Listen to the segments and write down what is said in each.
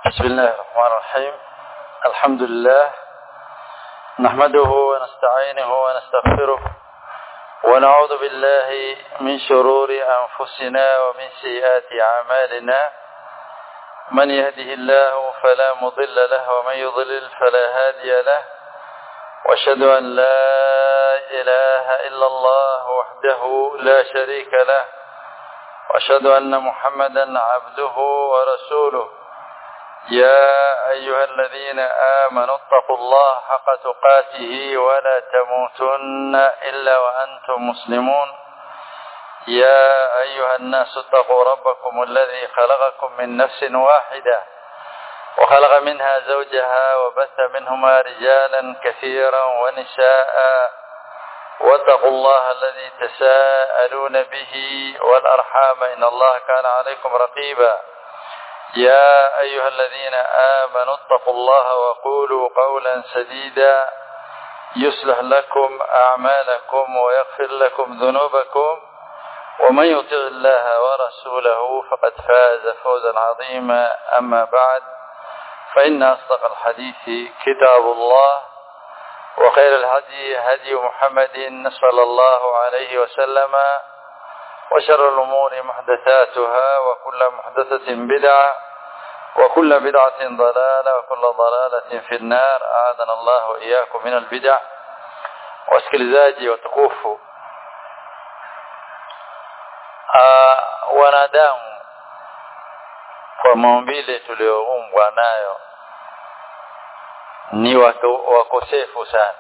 بسم الله الرحمن الرحيم الحمد لله نحمده ونستعينه ونستغفره ونعوذ بالله من شرور أنفسنا ومن سيئات أعمالنا من يهده الله فلا مضل له ومن يضلل فلا هادي له واشهد أن لا إله إلا الله وحده لا شريك له واشهد أن محمدا عبده ورسوله يا أيها الذين آمنوا اتقوا الله حق تقاته ولا تموتن إلا وأنتم مسلمون يا أيها الناس اتقوا ربكم الذي خلقكم من نفس واحدة وخلق منها زوجها وبث منهما رجالا كثيرا ونساء واتقوا الله الذي تساءلون به والأرحام إن الله كان عليكم رقيبا يا أيها الذين آمنوا اتقوا الله وقولوا قولا سديدا يصلح لكم أعمالكم ويغفر لكم ذنوبكم ومن يطع الله ورسوله فقد فاز فوزا عظيما أما بعد فإن أصدق الحديث كتاب الله وخير الهدي هدي محمد صلى الله عليه وسلم وشر الأمور محدثاتها وكل محدثة بدعة وكل بدعة ضلالة وكل ضلالة في النار أعاذنا الله وإياكم من البدع wasikilizaji watukufu wanadamu kwa maumbile tuliyoumbwa nayo ni wakosefu sana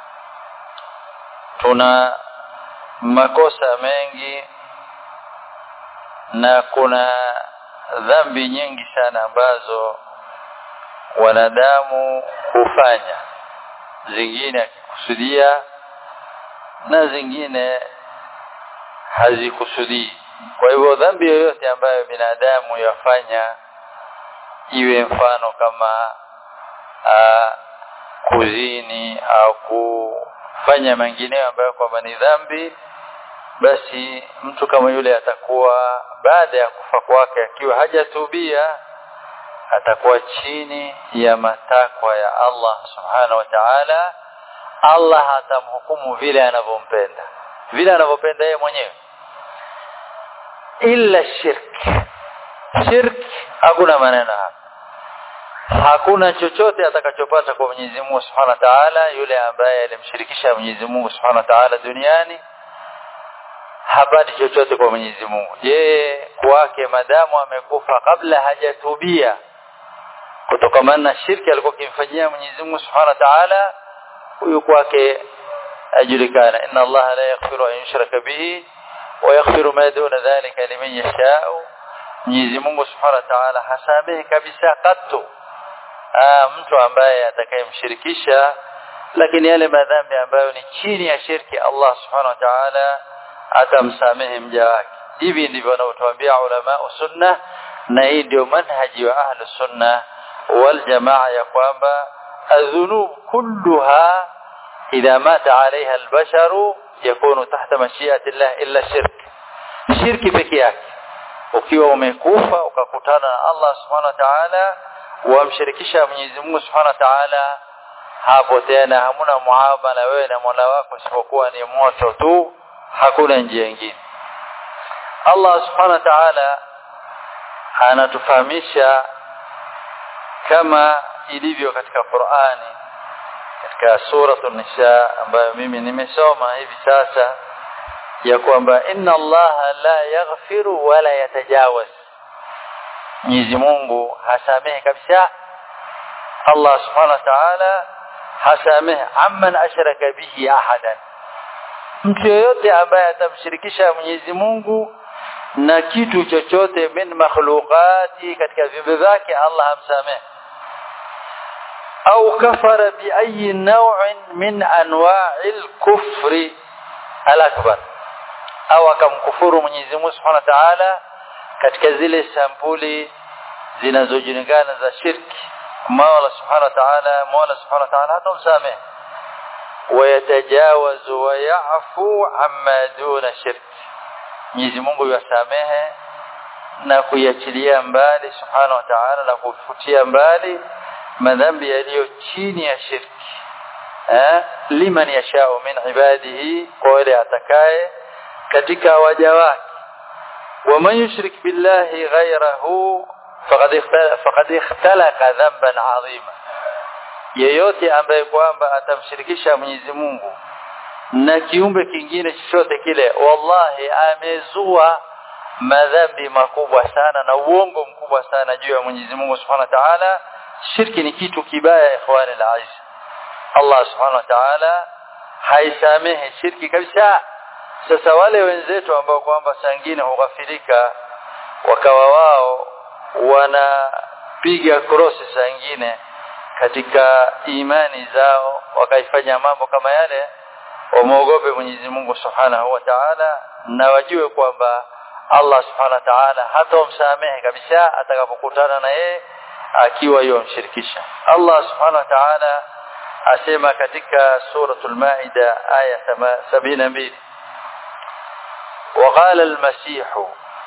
tuna makosa mengi na kuna dhambi nyingi sana ambazo wanadamu hufanya zingine akikusudia na zingine hazikusudii kwa hivyo dhambi yoyote ambayo binadamu yafanya iwe mfano kama aa, kuzini au kufanya mengineyo ambayo kwamba ni dhambi basi mtu kama yule atakuwa baada ya kufa kwake akiwa hajatubia atakuwa chini ya matakwa ya Allah subhanahu wa ta'ala Allah atamhukumu vile anavyompenda vile anavyopenda yeye mwenyewe illa shirk shirk hakuna maneno hapa hakuna chochote atakachopata kwa Mwenyezi Mungu Subhanahu wa Ta'ala yule ambaye alimshirikisha Mwenyezi Mungu Subhanahu wa Ta'ala duniani hapati chochote kwa Mwenyezi Mungu yeye kwake madamu amekufa kabla hajatubia kutokana na shirki alikuwa akimfanyia Mwenyezi Mungu Subhanahu wa Ta'ala huyu kwake ajulikana inna Allah la yaghfiru an yushraka bihi wa yaghfiru ma duna dhalika liman yasha'u Mwenyezi Mungu Subhanahu wa Ta'ala hasamehe kabisa katu Aa, mtu ambaye atakayemshirikisha lakini yale madhambi ambayo ni chini ya shirki Allah Subhanahu wa Ta'ala atamsamehe mja wake hivi ndivyo wanaotuambia ulama sunna na hii ndio manhaji wa ahlu sunna wal jamaa ya kwamba adhunub kulluha idha mata alaiha albasharu yakunu tahta mashiati llah illa shirk shirki peke yake ukiwa umekufa ukakutana na Allah subhanahu wa ta'ala wamshirikisha Mwenyezi Mungu subhanahu wa ta'ala hapo tena hamuna muamala wewe na Mola wako isipokuwa ni moto tu hakuna njia nyingine Allah subhanahu wa ta'ala anatufahamisha kama ilivyo katika Qur'ani katika suratul nisa ambayo mimi nimesoma hivi sasa ya kwamba inna Allah la yaghfiru wala yatajawaz Mwenyezi Mungu hasamehe kabisa Allah subhanahu wa ta'ala hasamehe amman ashraka bihi ahadan mtu yeyote ambaye atamshirikisha Mwenyezi Mungu na kitu chochote min makhluqati katika viumbe vyake Allah hamsamehe au kafara bi ayi naw'in min anwa'il kufri al-akbar au akamkufuru Mwenyezi Mungu Subhanahu wa Ta'ala katika zile sampuli zinazojulikana za shirki Mola Subhanahu wa Ta'ala Mola Subhanahu wa Ta'ala hatamsamehe ويتجاوز ويعفو عما دون شرك Mwenyezi Mungu yasamehe na kuiachilia mbali subhanahu wa ta'ala na kufutia mbali madhambi yaliyo chini ya shirki eh liman yashao min ibadihi kwa wale atakaye katika waja wake ومن يشرك بالله غيره فقد اختلق فقد اختلق ذنبا عظيما yeyote ambaye kwamba atamshirikisha Mwenyezi Mungu na kiumbe kingine chochote kile wallahi amezua madhambi makubwa sana na uongo mkubwa sana juu ya Mwenyezi Mungu Subhanahu wa Ta'ala shirki ni kitu kibaya ikhwani alaiz Allah Subhanahu wa Ta'ala haisamehe shirki kabisa sasa wale wenzetu ambao kwamba sangine hughafilika wakawa wao wanapiga krosi sangine katika imani zao wakaifanya mambo kama yale wamuogope Mwenyezi Mungu Subhanahu wa Ta'ala na wajue kwamba Allah Subhanahu wa Ta'ala hatomsamehe kabisa atakapokutana na yeye akiwa yomshirikisha Allah Subhanahu wa Ta'ala asema katika suratul Maida aya 72 وقال المسيح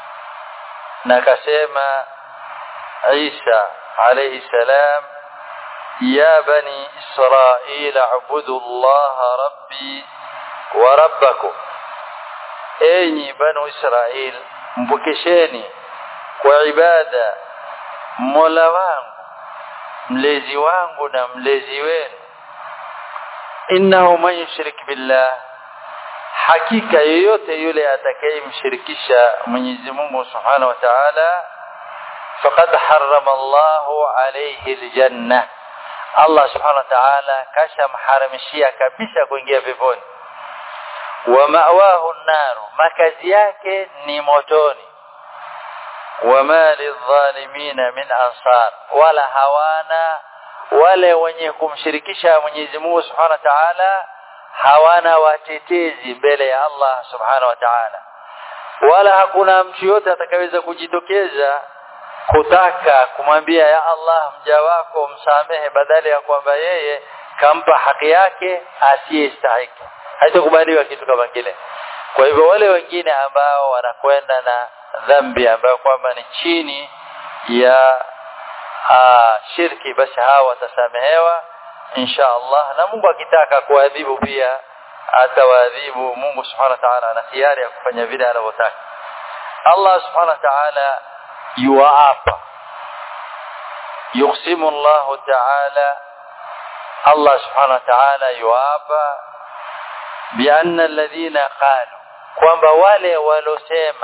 نكسما عيسى عليه السلام يا بني إسرائيل اعبدوا الله ربي وربكم enyi banu israil mpokesheni kwa ibada mola wangu mlezi wangu na mlezi wenu innahu man yushrik billah hakika yeyote yule atakayemshirikisha Mwenyezi Mungu Subhanahu wa Ta'ala faqad harrama Allahu alayhi aljanna Allah Subhanahu wa Ta'ala kashamharamishia kabisa kuingia peponi wa ma'wahu an-nar makazi yake ni motoni wama lidhalimina min ansar wala hawana wale wenye kumshirikisha Mwenyezi Mungu Subhanahu wa Ta'ala hawana watetezi mbele ya Allah Subhanahu wa Ta'ala wala hakuna mtu yote atakayeweza kujitokeza kutaka kumwambia ya Allah mja wako msamehe badala ya kwamba yeye kampa haki yake asiyestahiki haitakubaliwa kitu kama kile kwa hivyo wale wengine ambao wanakwenda na dhambi ambayo kwamba ni chini ya aa, shirki basi hawa watasamehewa insha Allah na Mungu akitaka kuadhibu pia atawaadhibu Mungu subhanahu wa ta'ala ana hiari ya kufanya vile anavyotaka Allah subhanahu wa ta'ala yuapa yuqsimu Allah ta'ala Allah subhanahu wa ta'ala yuapa bianna alladhina qalu kwamba wale walosema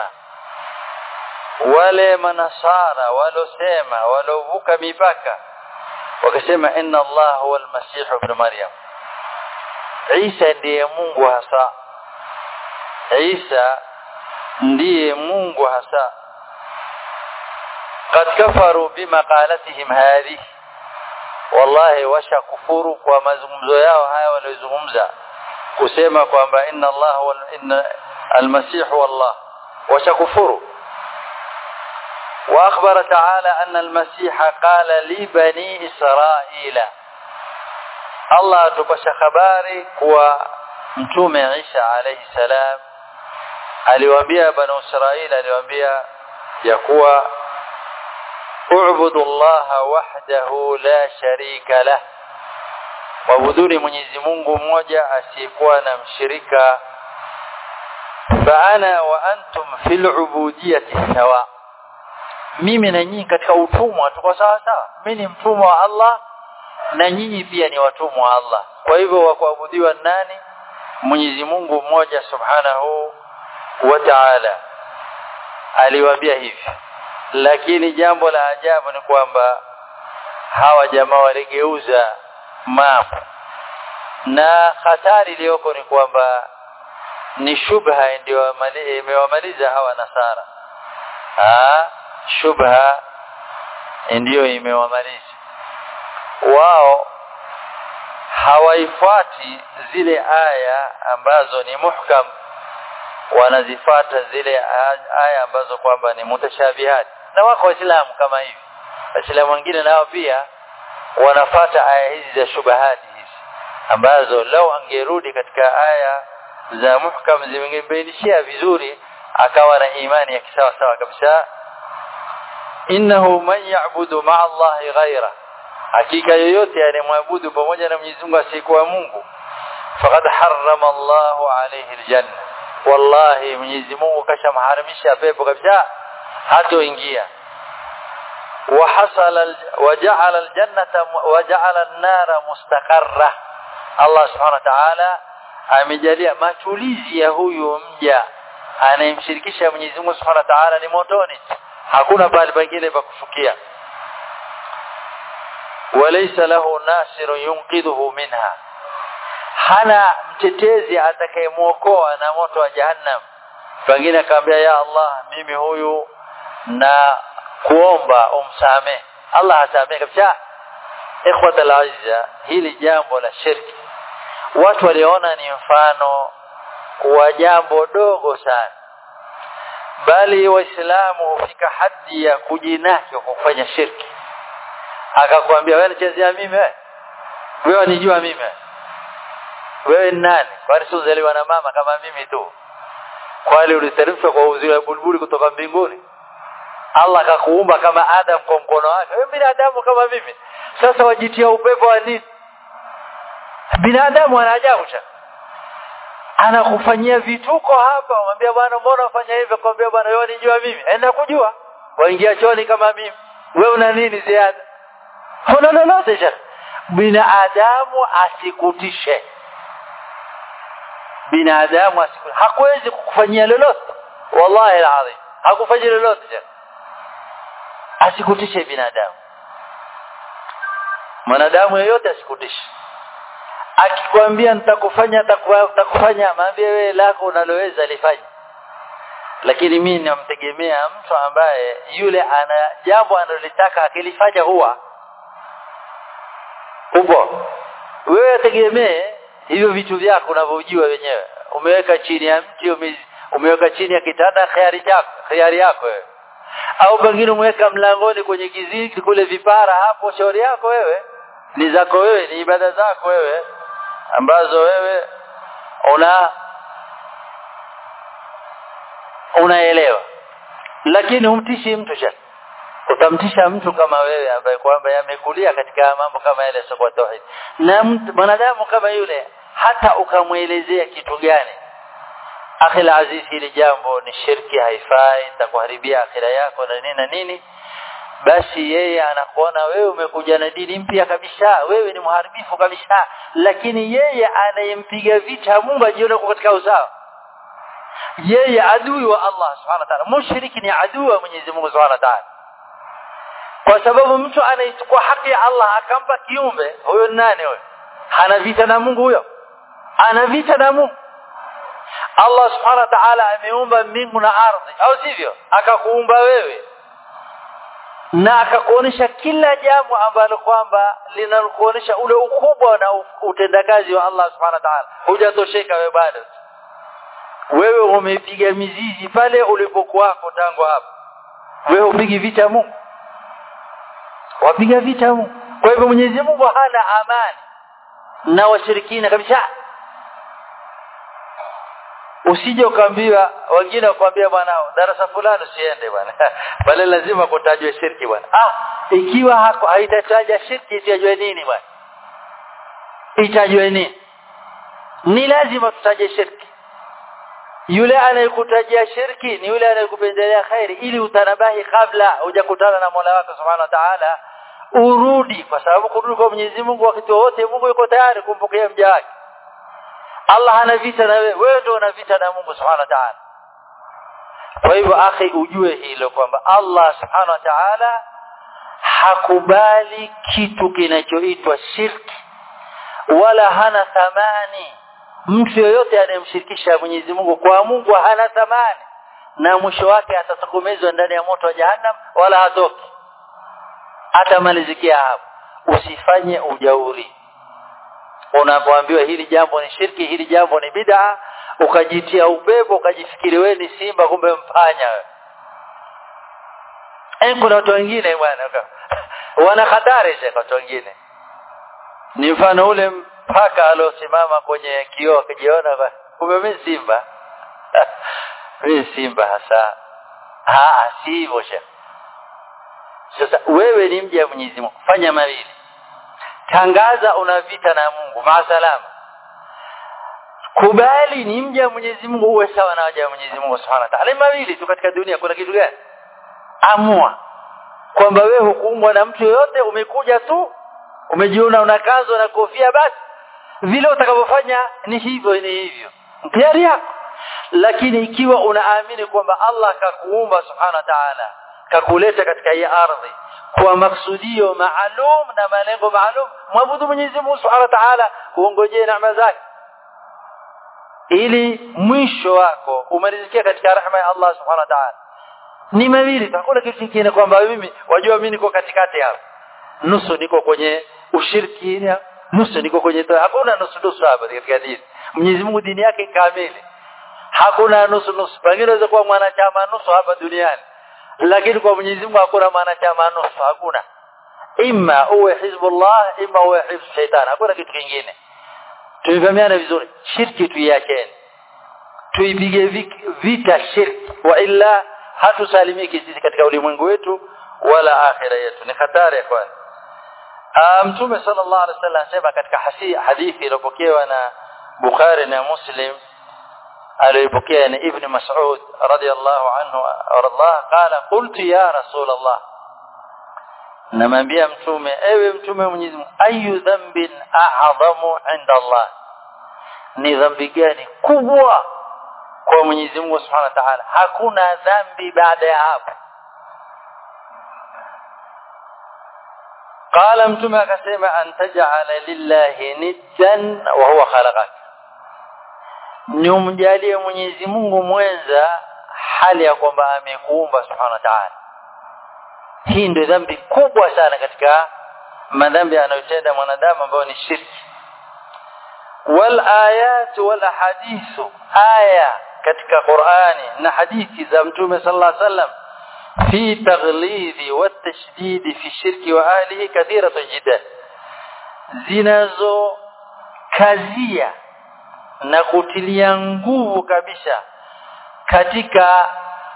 wale manasara walosema walovuka mipaka wakasema inna Allah huwa al-Masih ibn Maryam Isa ndiye Mungu hasa Isa ndiye Mungu hasa قد كفروا بمقالتهم هذه wallahi washakufuru kwa mazungumzo yao haya waliozungumza kusema kwamba inna Allah wal inna al-Masih wallah washakufuru واخبر تعالى ان المسيح قال لبني اسرائيل الله tupasha habari kuwa mtume Isa alayhi salam aliwaambia banu Israili aliwaambia ya kuwa u'budu Allah wahdahu la sharika lah wabuduni Mwenyezi Mungu mmoja asiyekuwa na mshirika fa ana wa antum fil ubudiyyati sawa mimi na nyinyi katika utumwa tuko sawa sawa mimi ni mtumwa wa Allah na nyinyi pia ni watumwa wa Allah kwa hivyo wa kuabudiwa nani Mwenyezi Mungu mmoja subhanahu wa ta'ala aliwaambia hivi lakini jambo la ajabu ni kwamba hawa jamaa waligeuza mambo na hatari iliyoko ni kwamba ni shubha ndio imewamaliza hawa nasara ah shubha ndiyo imewamaliza wao hawaifuati zile aya ambazo ni muhkam wanazifata zile aya ambazo kwamba ni mutashabihat na wako waislamu kama hivi waislamu wengine nao pia wanafata aya hizi za shubahati hizi ambazo lau angerudi katika aya za muhkam zimengebainishia vizuri akawa na imani ya kisawa sawa kabisa innahu man ya'budu ma'a Allahi ghaira hakika yoyote anayemwabudu pamoja na Mwenyezi Mungu asiyekuwa Mungu faqad harrama Allahu alayhi aljanna wallahi Mwenyezi Mungu kashamharamisha pepo kabisa hatoingia وحصل وجعل الجنة وجعل النار مستقرة الله سبحانه وتعالى amejalia matulizi ya huyu mja anayemshirikisha Mwenyezi Mungu Subhanahu wa Ta'ala ni motoni hakuna pale pengine pa kufukia walaysa lahu nasirun yunqidhuhu minha hana mtetezi atakayemuokoa na moto wa jahannam pengine akamwambia ya Allah mimi huyu na kuomba umsame Allah asamee kabisa ikhwata alazza hili jambo la shirki watu waliona ni mfano wa jambo dogo sana bali waislamu hufika hadi ya kujinaki kwa kufanya shirki akakwambia wewe nichezea mimi wewe wewe nijua mimi wewe ni nani kwani si uzaliwa na mama kama mimi tu kwani uliteremshwa kwa uzuri wa bulbuli kutoka mbinguni Allah akakuumba kama Adam kwa mkono wake wewe binadamu kama mimi sasa wajitia upepo wa nini binadamu ana ajabu cha anakufanyia vituko hapa umwambia bwana mbona ufanya hivyo kwambia bwana wewe unijua mimi enda kujua waingia choni kama mimi wewe una nini ziada huna lolote cha binadamu asikutishe binadamu asikutishe hakuwezi kukufanyia lolote wallahi alazim hakufanyia lolote cha asikutishe binadamu mwanadamu yeyote asikutishe akikwambia nitakufanya nitakufanya maambie wewe lako unaloweza lifanye lakini mimi namtegemea mtu ambaye yule ana jambo analolitaka akilifanya huwa upo wewe tegemee hivyo vitu vyako unavyojua wenyewe umeweka chini ya mti ume, umeweka chini ya kitanda khiari chako khiari yako wewe au pengine umeweka mlangoni kwenye kiziki kule vipara hapo shauri yako wewe ni zako wewe ni ibada zako wewe ambazo wewe una unaelewa lakini humtishi mtu shaka utamtisha mtu kama wewe ambaye kwamba yamekulia katika mambo kama yale sio tauhid na mwanadamu kama yule hata ukamwelezea kitu gani akhil aziz hili jambo ni shirki haifai itakuharibia akhira yako na nini na nini basi yeye anakuona wewe umekuja na dini mpya kabisa wewe ni mharibifu kabisa lakini yeye anayempiga vita Mungu ajione katika usawa yeye adui wa Allah subhanahu wa ta'ala mushriki ni adui wa Mwenyezi Mungu subhanahu wa ta'ala kwa sababu mtu anaichukua haki ya Allah akampa kiumbe huyo nani huyo hana vita na Mungu huyo ana vita na Mungu Allah subhanahu wa ta'ala ameumba mbingu na ardhi au sivyo akakuumba wewe na akakuonesha kila jambo ambalo kwamba linalokuonesha ule ukubwa na utendakazi wa Allah subhanahu wa ta'ala hujatosheka wewe bado wewe umepiga mizizi pale ulipokuwako tangu hapo wewe upigi vita Mungu wapiga vita Mungu kwa hivyo Mwenyezi Mungu hana amani na washirikina kabisa usije ukaambiwa wengine wakwambia bwana darasa fulani usiende bwana bali lazima kutajwe shirki bwana ah ikiwa hako haitataja shirki itajwe nini bwana itajwe nini ni lazima tutaje shirki yule anayekutajia shirki ni yule anayekupendelea khairi ili utanabahi kabla hujakutana na Mola wako Subhanahu wa Ta'ala urudi kwa sababu kurudi kwa Mwenyezi Mungu wakati wote Mungu yuko tayari kumpokea mja wake Allah hana vita na wewe wewe ndio una vita na Mungu Subhanahu wa Ta'ala kwa hivyo akhi ujue hilo kwamba Allah Subhanahu wa Ta'ala hakubali kitu kinachoitwa shirki wala hana thamani mtu yoyote anayemshirikisha Mwenyezi Mungu kwa Mungu hana thamani na mwisho wake atatokomezwa ndani ya moto wa jahannam wala hatoki atamalizikia hapo usifanye ujauri unapoambiwa hili jambo ni shirki hili jambo ni bid'a ukajitia upepo ukajifikiri wewe ni simba kumbe mpanya wewe eh kuna watu wengine bwana wana hatari kwa watu wengine ni mfano ule mpaka aliosimama kwenye kioo akijiona kumbe mimi simba mimi simba hasa ah si hivyo sasa wewe ni mja wa Mwenyezi Mungu fanya mawili tangaza una vita na Mungu maasalama kubali ni mja wa Mwenyezi Mungu uwe sawa na waja wa Mwenyezi Mungu Subhanahu wa Ta'ala mawili tu katika dunia kuna kitu gani amua kwamba wewe hukuumbwa na mtu yoyote umekuja tu umejiona una kanzo na kofia basi vile utakavyofanya ni hivyo ni hivyo tayari yako lakini ikiwa unaamini kwamba Allah kakuumba subhanahu wa ta'ala kakuleta katika hii ardhi kwa maksudio maalum na malengo maalum mwabudu Mwenyezi Mungu subhanahu wa ta'ala uongojee neema zake ili mwisho wako umalizikia katika rahma ya Allah subhanahu wa ta'ala ni mawili hakuna kitu kingine kwamba mimi wajua mimi niko katikati hapa nusu niko kwenye ushiriki nusu niko kwenye toa hakuna nusu nusu hapa katika dini Mwenyezi Mungu dini yake kamili hakuna nusu nusu pengine unaweza kuwa mwanachama nusu hapa duniani lakini kwa Mwenyezi Mungu hakuna mwanachama nusu hakuna imma uwe hizbullah imma uwe hizb shaitan hakuna kitu kingine tumefahamiana vizuri shirki tuiacheni tuipige vita shirki wa illa hatusalimiki sisi katika ulimwengu wetu wala akhira yetu ni hatari ya kwanza mtume sallallahu alaihi wasallam anasema katika hadithi iliyopokewa na Bukhari na Muslim aliyopokea ni Ibn Mas'ud radiyallahu anhu Allah qala qultu ya rasul Allah namwambia mtume ewe mtume wa Mwenyezi Mungu ayu dhanbin a'zamu 'inda Allah ni dhambi gani kubwa kwa Mwenyezi Mungu Subhanahu wa Ta'ala hakuna dhambi baada ya hapo قال mtume akasema antaj'ala lillahi niddan wa huwa khalaqak ni umjalie Mwenyezi Mungu mwenza hali ya kwamba amekuumba Subhanahu wa Ta'ala hii ndio dhambi kubwa sana katika madhambi anayotenda mwanadamu ambayo ni shirki wal ayat wal ahadithu aya katika Qur'ani na hadithi za Mtume sallallahu alaihi wasallam في تغليظ والتشديد في الشرك واهله كثيره جدا zinazo kazia na kutilia nguvu kabisa katika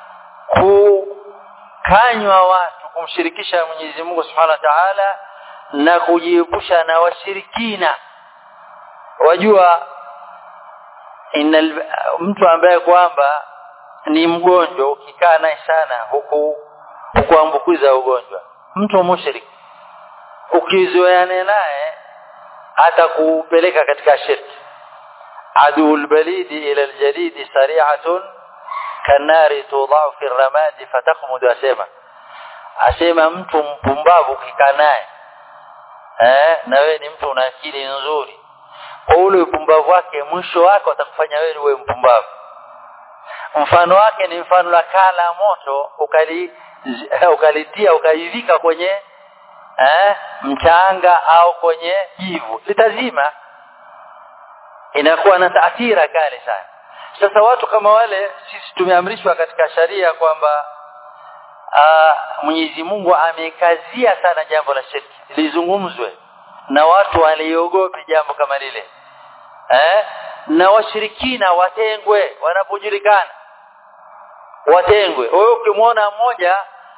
kukanywa watu kumshirikisha Mwenyezi Mungu Subhanahu wa Ta'ala na kujiepusha na washirikina wajua inal mtu ambaye kwamba ni mgonjwa ukikaa naye sana huku hukuambukiza ugonjwa mtu mushrik ukizoeana naye hata kupeleka katika shirki adul balidi ila aljalidi sari'atun kanari tudau fi ramadi fatakhmud asema asema mtu mpumbavu ukikaa naye eh na wewe ni mtu una akili nzuri kwa ule upumbavu wake mwisho wake atakufanya wewe uwe mpumbavu mfano wake ni mfano la kala moto ukali ukalitia ukaivika kwenye eh, mchanga au kwenye jivu litazima inakuwa na taathira kali sana sasa watu kama wale sisi tumeamrishwa katika sharia kwamba Mwenyezi Mungu amekazia sana jambo la shirki lizungumzwe na watu waliogope jambo kama lile eh na washirikina watengwe wanapojulikana watengwe wewe ukimwona mmoja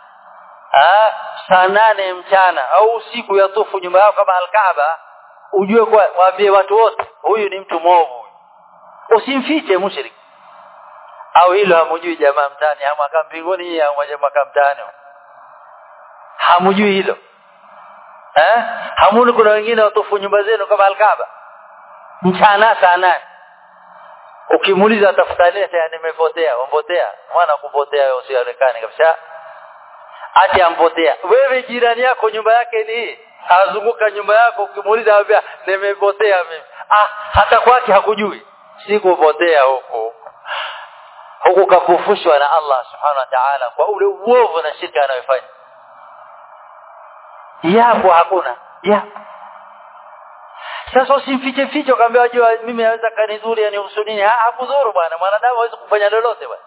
saa nane mchana au usiku ya tufu nyumba yao kama alkaaba ujue kwa waambie watu wote huyu ni mtu mwovu usimfiche mushriki au hilo hamujui jamaa mtani hamwaka mbinguni au mwaka mtani hamujui hilo eh hamuni kuna wengine watufu nyumba zenu kama alkaaba mchana saa nane ukimuuliza atafuta nini sasa nimepotea umpotea mwana kupotea wewe usionekane kabisa ati ampotea wewe jirani yako nyumba yake ni azunguka nyumba yako ukimuuliza anambia nimepotea mimi ah hata kwake hakujui sikupotea huko huku kafufushwa na Allah subhanahu wa ta'ala kwa ule uovu na shirka anayofanya yapo hakuna yapo sasa usimfiche fiche ukamwambia wajua mimi naweza kanidhuru yani usudini hakudhuru bwana mwanadamu hawezi kufanya lolote bwana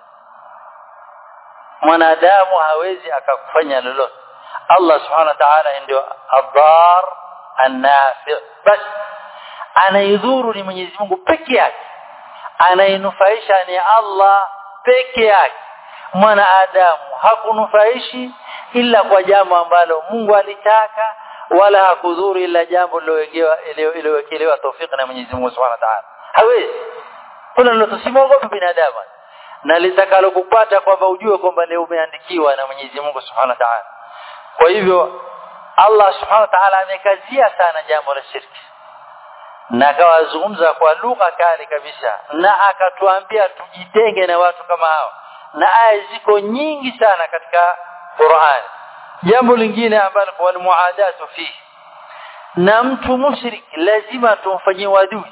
mwanadamu hawezi akakufanya lolote Allah subhanahu wa ta'ala ndio adhar anafi bas anaidhuru ni Mwenyezi Mungu peke yake anainufaisha ni Allah peke yake mwanadamu hakunufaishi ila kwa jambo ambalo Mungu alitaka wala hakudhuru ila jambo lilowekewa iliyowekelewa tawfiki na Mwenyezi Mungu Subhanahu wa Ta'ala hawezi kuna lolote simwogope binadamu na litakalo kupata kwamba ujue kwamba leo umeandikiwa na Mwenyezi Mungu Subhanahu wa Ta'ala kwa hivyo Allah Subhanahu wa Ta'ala amekazia sana jambo la shirki na akawazungumza kwa lugha kali kabisa na akatuambia tujitenge na watu kama hao na aya ziko nyingi sana katika Qur'an jambo lingine ambalo kwa muadatu fi na mtu mushrik lazima tumfanyie wadui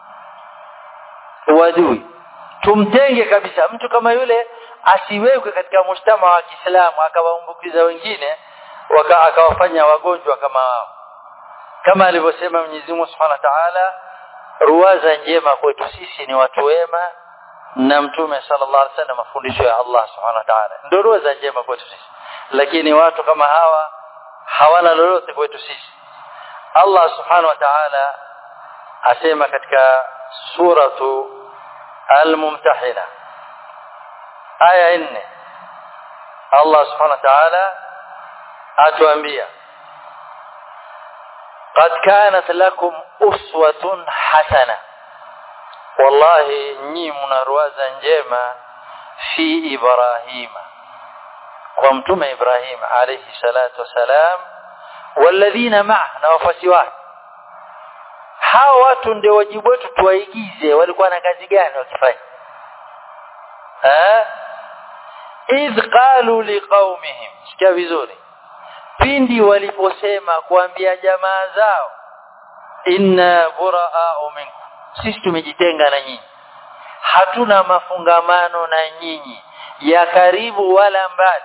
wadui tumtenge kabisa mtu kama yule asiwekwe katika mshtama wa Kiislamu akawaambukiza wengine waka, akawafanya wagonjwa kama wao kama alivyosema Mwenyezi Mungu Subhanahu wa Ta'ala ruwaza njema kwetu sisi ni watu wema na mtume sallallahu alaihi wasallam mafundisho ya Allah Subhanahu wa Ta'ala ndio ruwaza njema kwetu sisi lakini watu kama hawa hawana lolote kwetu sisi Allah Subhanahu wa Ta'ala asema katika suratu al-mumtahina aya 4 Allah Subhanahu wa Ta'ala atuambia قد كانت لكم أسوة حسنة والله ني منروازا njema في إبراهيم ومتم إبراهيم عليه الصلاة والسلام والذين معه na wafasi wake hawa watu ndio wajibu wetu tuwaigize walikuwa na kazi gani wakifanya eh idh qalu liqaumihim sikia vizuri pindi waliposema kuambia jamaa zao inna buraa'u minkum sisi tumejitenga na nyinyi hatuna mafungamano na nyinyi ya karibu wala mbali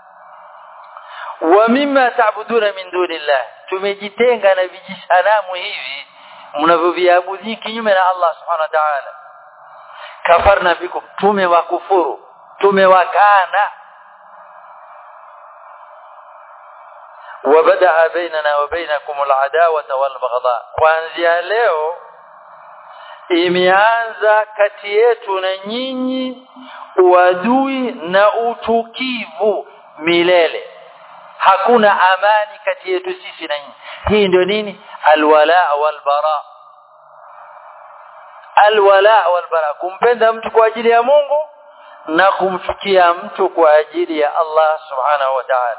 wa mimma ta'buduna min dunillah tumejitenga na vijisanamu hivi mnavyoviabudu kinyume na Allah subhanahu wa ta'ala kafarna bikum tumewakufuru tumewakana وبدأ بيننا وبينكم العداوة والبغضاء kuanzia leo imeanza kati yetu na nyinyi uadui na uchukivu milele hakuna amani kati yetu sisi na nyinyi hii ndio nini alwala walbara alwala walbara kumpenda mtu kwa ajili ya Mungu na kumchukia mtu kwa ajili ya Allah subhanahu wa ta'ala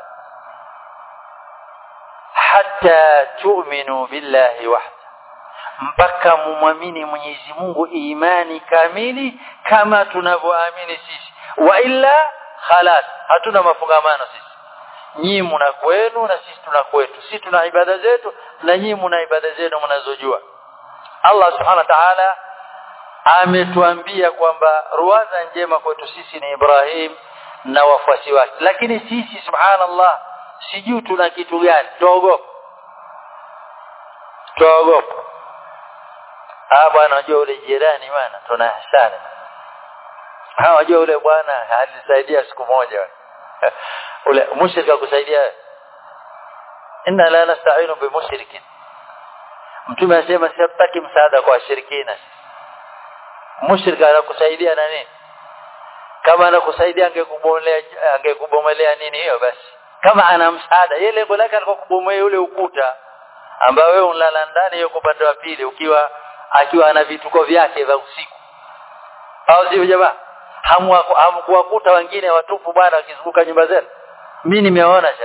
hatta tu'minu billahi wahda mpaka mumwamini Mwenyezi Mungu imani kamili kama tunavyoamini sisi wa illa khalas hatuna mafungamano sisi nyinyi mna kwenu na sisi tuna kwetu sisi tuna ibada zetu na nyinyi mna ibada zenu mnazojua Allah subhanahu wa ta'ala ametuambia kwamba ruwaza njema kwetu sisi ni Ibrahim na wafuasi wake lakini sisi subhanallah sijui tuna kitu gani tuogopa tuogopa ah bwana unajua ule jirani bwana tuna hasara ah unajua ule bwana alisaidia siku moja ule mushrika kusaidia inna la nasta'inu bi mushrikin mtume anasema sitaki msaada kwa washirikina mushrika anakusaidia na nini kama anakusaidia angekubomolea angekubomolea nini hiyo basi kama ana msaada yeye lengo lake alikuwa kubomoa yule ukuta ambao wewe unalala ndani yuko upande wa pili ukiwa akiwa ana vituko vyake vya usiku au sio jamaa hamkuwakuta wengine watupu bwana wakizunguka nyumba zenu mimi nimeona sasa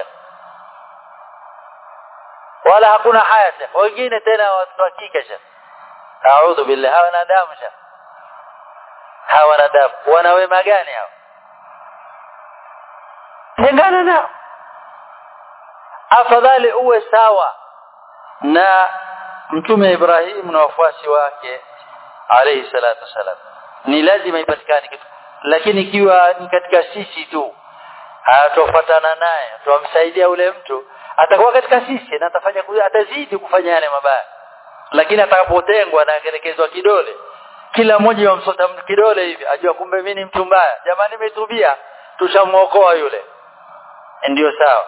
wala hakuna haya sasa wengine tena watu wa kike sasa a'udhu billahi hawa wanadamu sasa hawa wanadamu wana wema gani hao tengana nao afadhali uwe sawa na mtume Ibrahim na wafuasi wake alayhi salatu wasalam ni lazima ipatikane kitu lakini ikiwa ni katika sisi tu hatofuatana naye tuamsaidia ule mtu atakuwa katika sisi na atafanya atazidi kufanya yale mabaya lakini atakapotengwa na akelekezwa kidole kila mmoja wamsota kidole hivi ajua kumbe mimi ni mtu mbaya jamani nimetubia tushamuokoa yule ndio sawa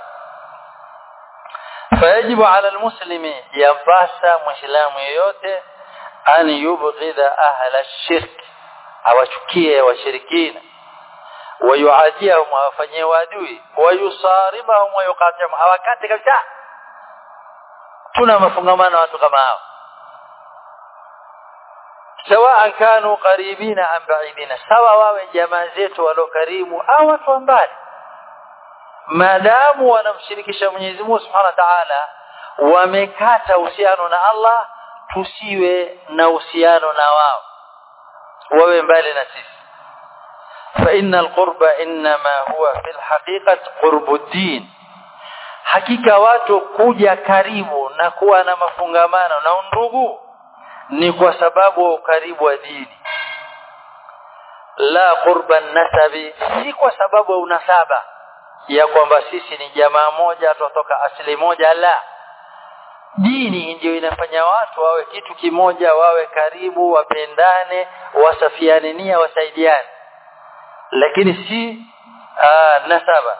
fayajibu ala almuslimi yapasa muislamu yeyote an yubghidha ahla shirk awachukie washirikina wayuadiyahum awafanyie wadui wayusaribahum wayuqatiahum awakate kabisa tuna mafungamano na watu kama hao sawaan kanu qaribina am baidina sawa wawe jamaa zetu walio karibu au watu wa mbali maadamu wanamshirikisha Mwenyezi Mungu Subhanahu wa Ta'ala wamekata uhusiano na Allah tusiwe na uhusiano na wao wawe mbali na sisi fa innal qurba inma huwa fil haqiqati qurbuddin hakika watu kuja karibu na kuwa na mafungamano na undugu ni kwa sababu wa ukaribu wa dini la qurba nasabi si kwa sababu ya unasaba ya kwamba sisi ni jamaa moja tutoka asili moja la dini ndio inafanya watu wawe kitu kimoja wawe karibu wapendane wasafiane nia wasaidiane lakini si aa, nasaba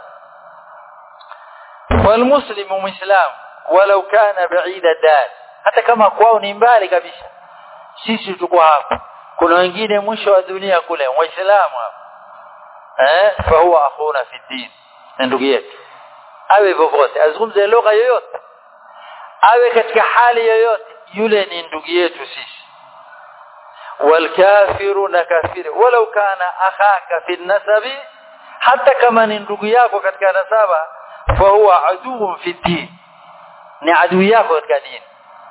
walmuslimu muislam walau kana baida dar hata kama kwao ni mbali kabisa sisi tuko hapa kuna wengine mwisho wa dunia kule waislamu hapa eh fa huwa akhuna fi din ndugu yetu awe vovote azungumze lugha yoyote awe katika hali yoyote yule ni ndugu yetu sisi walkafiru na kafiri walau kana akhaka fi nasabi hata kama ni ndugu yako katika nasaba fa huwa aduun fi din ni adui yako katika dini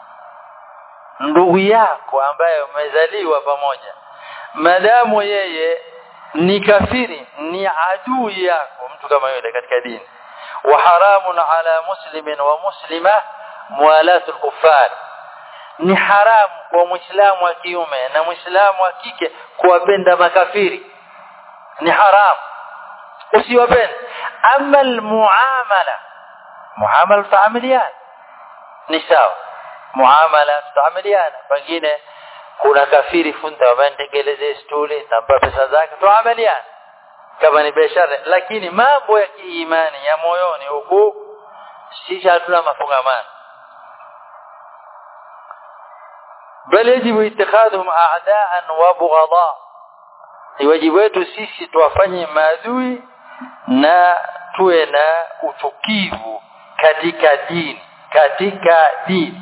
ndugu yako ambaye umezaliwa pamoja madamu yeye ni kafiri ni adui yako mtu kama yule katika dini wa haramun ala muslimin wa muslima muwalatul kuffar ni haramu kwa muislamu wa kiume na muislamu wa kike kuwapenda makafiri ni haramu usiwapende ama almuamala muamala tutaamiliana ni sawa muamala tutaamiliana pengine kuna kafiri funta wametekeleze stuli tampa pesa zake tuamiliana kama ni biashara lakini mambo ya kiimani ya moyoni huku sisi hatuna mafungamano bal yajibu ittikhadhum a'da'an wa bughadha ni wajibu wetu sisi tuwafanye maadui na tuwe na uchukivu katika dini katika dini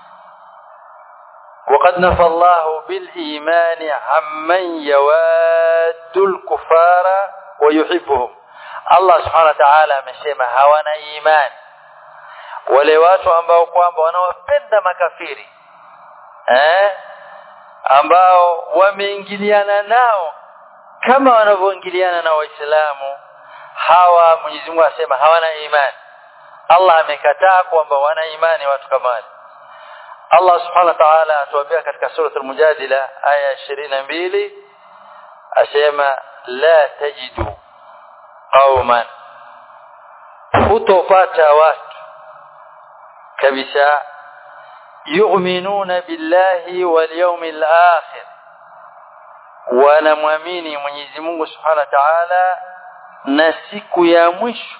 وقد نفى الله بالإيمان عمن يواد الكفار ويحبهم الله سبحانه وتعالى amesema hawana imani wale watu ambao kwamba wanawapenda makafiri eh ambao wameingiliana nao kama wanavyoingiliana na waislamu hawa Mwenyezi Mungu asema hawana imani Allah amekataa kwamba wana imani watu kama wale Allah subhanahu wa ta'ala atuambia katika sura al-Mujadila aya 22 asema la tajidu qauman hutopata watu kabisa yu'minuna billahi wal yawmil akhir wanamwamini Mwenyezi Mungu Subhanahu wa Ta'ala na siku ya mwisho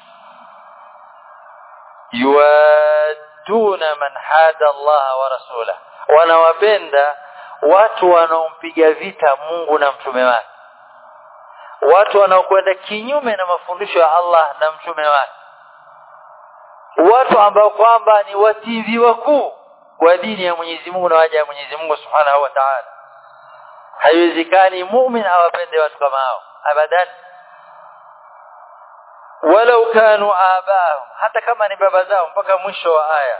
yuaduna man hada Allah wa rasula wanawapenda watu wanaompiga vita Mungu na mtume wake watu wanaokwenda kinyume na mafundisho ya Allah na mtume wake watu ambao kwamba ni wativi wakuu kwa dini ya Mwenyezi Mungu na waja ya Mwenyezi Mungu Subhanahu wa Ta'ala haiwezekani muumini awapende watu kama hao abadan walau kanu abahum hata kama ni baba zao mpaka mwisho wa aya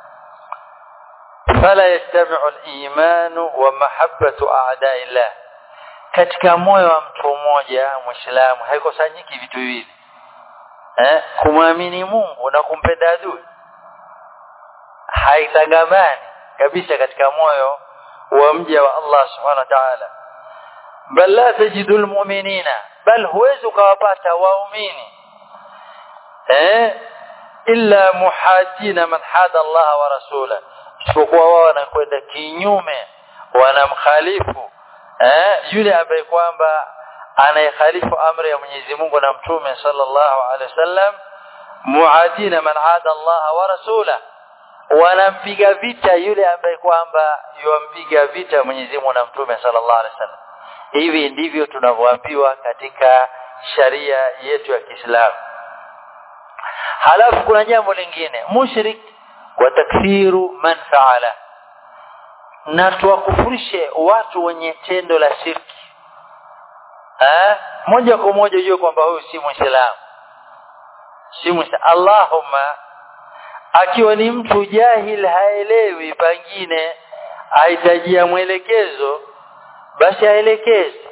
fala yastami'u al-iman wa mahabbatu a'da'illah katika moyo wa mtu mmoja muislamu haikosanyiki vitu hivi eh kumwamini Mungu na kumpenda adui haitangamani kabisa katika moyo wa mja wa Allah subhanahu wa ta'ala bal la tajidu almu'minina bal huwezi ukawapata waumini eh illa muhajina man hada Allah wa rasula isipokuwa wao wanakwenda kinyume wanamkhalifu eh yule ambaye kwamba anayekhalifu amri ya Mwenyezi Mungu na mtume sallallahu alaihi wasallam muadina man ada Allah wa rasula wanampiga vita yule ambaye kwamba yuampiga vita Mwenyezi Mungu na mtume sallallahu alaihi wasallam hivi ndivyo tunavyoambiwa katika sharia yetu ya Kiislamu halafu kuna jambo lingine mushrik wa takfiru man faala na tuwakufurishe watu wenye tendo la shirki eh moja kwa moja ujue kwamba huyu si muislamu si muislamu Allahumma akiwa ni mtu jahil haelewi pengine ahitajia mwelekezo basi aelekeze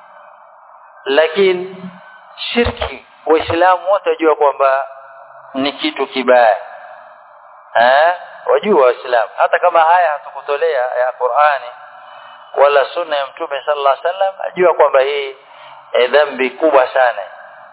lakini shirki waislamu wote wajua kwamba ni kitu kibaya eh wajua waislamu hata kama haya hatukutolea ya Qur'ani wala sunna ya mtume sallallahu alaihi wasallam ajua kwamba hii e dhambi kubwa sana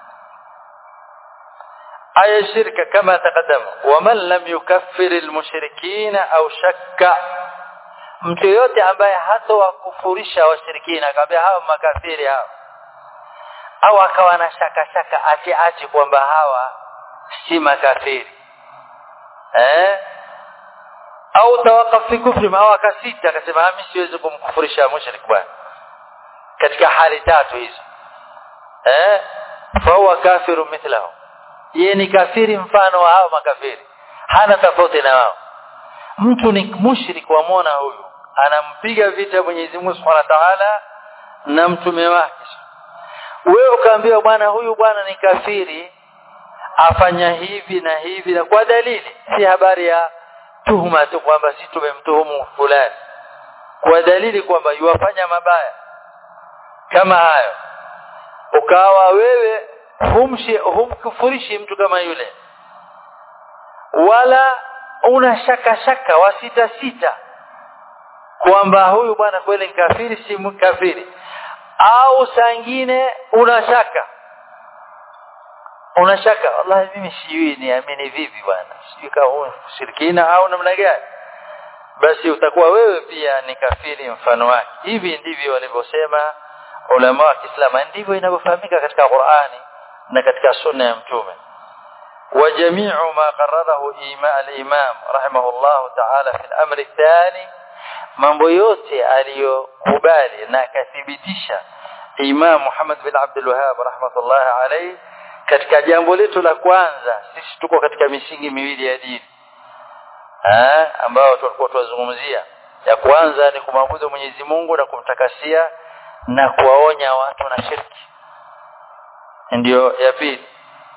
aya shirka kama taqaddama waman lam yukaffir almushrikina au shakka mtu yote ambaye hatowakufurisha washirikina akamwambia hao makafiri hao au akawa na shaka shaka ati ati kwamba hawa si makafiri eh au tawakaf fi kufri au akasita akasema mimi siwezi kumkufurisha mushrik bwana katika hali tatu hizo eh fa huwa kafiru mithlahu yeye ni kafiri mfano wa hao makafiri hana tofauti na wao mtu ni mushrik wa mona huyu anampiga vita Mwenyezi Mungu Subhanahu wa Ta'ala na mtume wake wewe ukaambiwa bwana huyu bwana ni kafiri afanya hivi na hivi na kwa dalili si habari ya tuhuma tu kwamba si tumemtuhumu fulani kwa dalili kwamba yuwafanya mabaya kama hayo ukawa wewe humshi humkufurishi mtu kama yule wala una shaka shaka wasita sita kwamba huyu bwana kweli ni kafiri si mkafiri au sangine una shaka una shaka wallahi mimi sijui niamini vipi bwana sijui kama huyu shirikina au namna gani basi utakuwa wewe pia ni kafiri mfano wake hivi ndivyo walivyosema ulama wa Kiislamu ndivyo inavyofahamika katika Qur'ani na katika sunna ya mtume وجميع ما قرره الإمام رحمه الله تعالى في الأمر الثاني mambo yote aliyokubali na akathibitisha Imam Muhammad bin Abdul Wahhab rahmatullah alayhi katika jambo letu la kwanza sisi tuko katika misingi miwili ya dini eh ambao tulikuwa tunazungumzia ya kwanza ni kumwabudu Mwenyezi Mungu na kumtakasia na kuwaonya watu na shirki ndio ya pili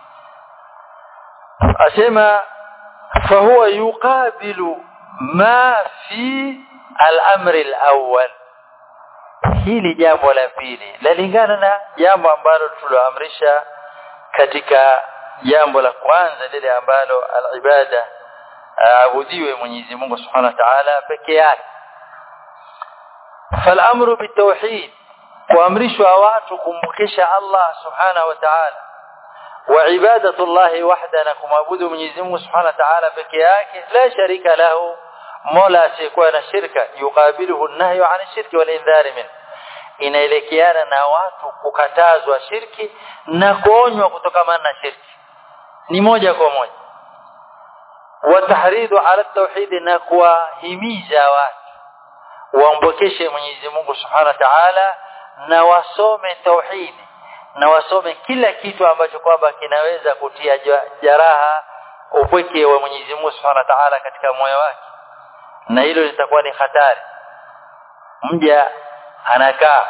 asema fahuwa yuqabilu ma fi al-amr al-awwal hili jambo la pili lalingana na jambo ambalo tuloamrisha katika jambo la kwanza lile ambalo al-ibada aabudiwe Mwenyezi Mungu Subhanahu wa Ta'ala peke yake فالامر بالتوحيد kuamrishwa watu kumbukisha Allah Subhanahu wa Ta'ala wa ibadatu Allah wahda na kumwabudu Mwenyezi Mungu Subhanahu wa Ta'ala peke yake la sharika lahu mola asiyekuwa na shirka yukabiluhu nahyu an shirki wal indhari min inaelekeana na watu kukatazwa shirki na kuonywa kutokamana na shirki ni moja kwa moja wa tahridu ala tauhid na kuwahimiza watu waombokeshe Mwenyezi Mungu Subhanahu wa Ta'ala na wasome tauhidi na wasome kila kitu ambacho kwamba kinaweza kutia jaraha upweke wa Mwenyezi Mungu Subhanahu wa Ta'ala katika moyo wake na hilo litakuwa ni hatari mja anakaa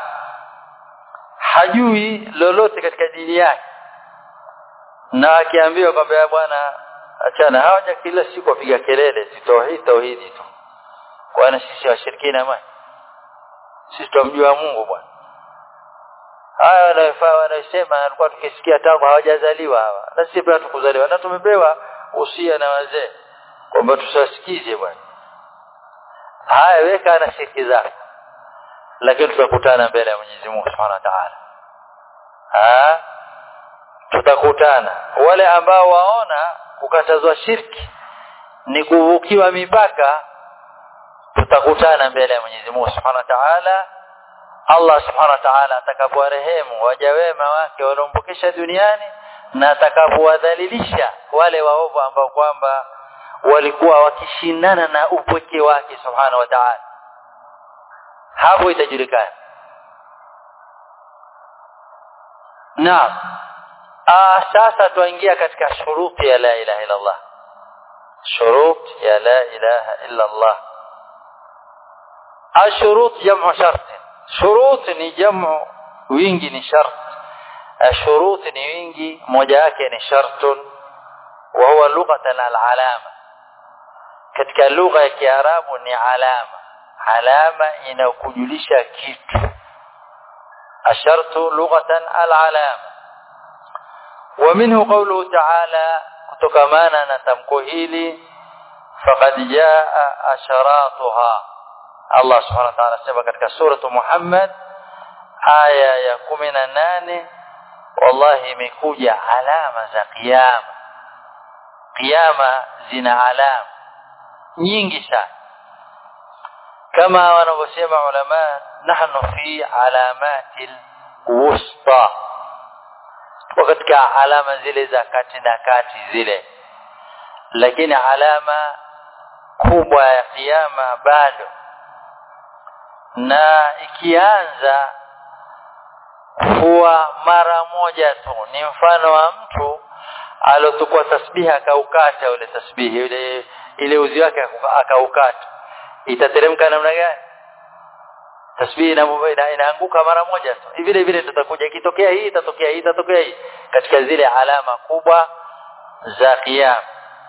hajui lolote katika dini yake na akiambiwa kwamba bwana achana hawaja kila siku wapiga kelele tauhid tauhidi tu kwana sisi washirikina mali sisi tumjua Mungu bwana haya wanayofaa wanayosema alikuwa tukisikia tangu hawajazaliwa hawa na sisi pia tukuzaliwa na tumepewa usia na wazee kwamba tusasikize bwana haya weka na shirki zako lakini tutakutana mbele ya Mwenyezi Mungu Subhanahu wa Ta'ala ah tutakutana wale ambao waona kukatazwa shirki ni kuvukiwa mipaka tutakutana mbele ya Mwenyezi Mungu Subhanahu wa Ta'ala Allah Subhanahu wa Ta'ala atakapowarehemu waja wema wake waliombukisha duniani na atakapowadhalilisha wale waovu ambao kwamba walikuwa wakishindana na upweke wake Subhanahu wa Ta'ala hapo itajulikana naam ah sasa tuingia katika shuruti ya la ilaha illa Allah shurut ya la ilaha illa Allah ashurut jamu shart shurut ni jamu wingi ni shart ashurut ni wingi moja yake ni shartun wa huwa lughatan al-alama katika lugha ya kiarabu ni alama alama inakujulisha kitu ashartu lughatan al-alama ومنه قوله تعالى kutokamana na tamko hili faqad jaa asharatuha Allah subhanahu wa ta'ala sema katika suratu Muhammad aya ya 18 wallahi imekuja alama za kiyama kiyama zina alama nyingi sana kama wanavyosema ulama nahnu fi alamatil wusta katika alama zile za kati na kati zile lakini alama kubwa ya kiyama bado na ikianza huwa mara moja tu ni mfano wa mtu alotukua tasbihi akaukata ule tasbihi ile ile uzi wake akaukata itateremka namna gani tasbihi ina, inaanguka mara moja tu vile vile tutakuja ikitokea hii itatokea hii itatokea hii katika zile alama kubwa za kiyama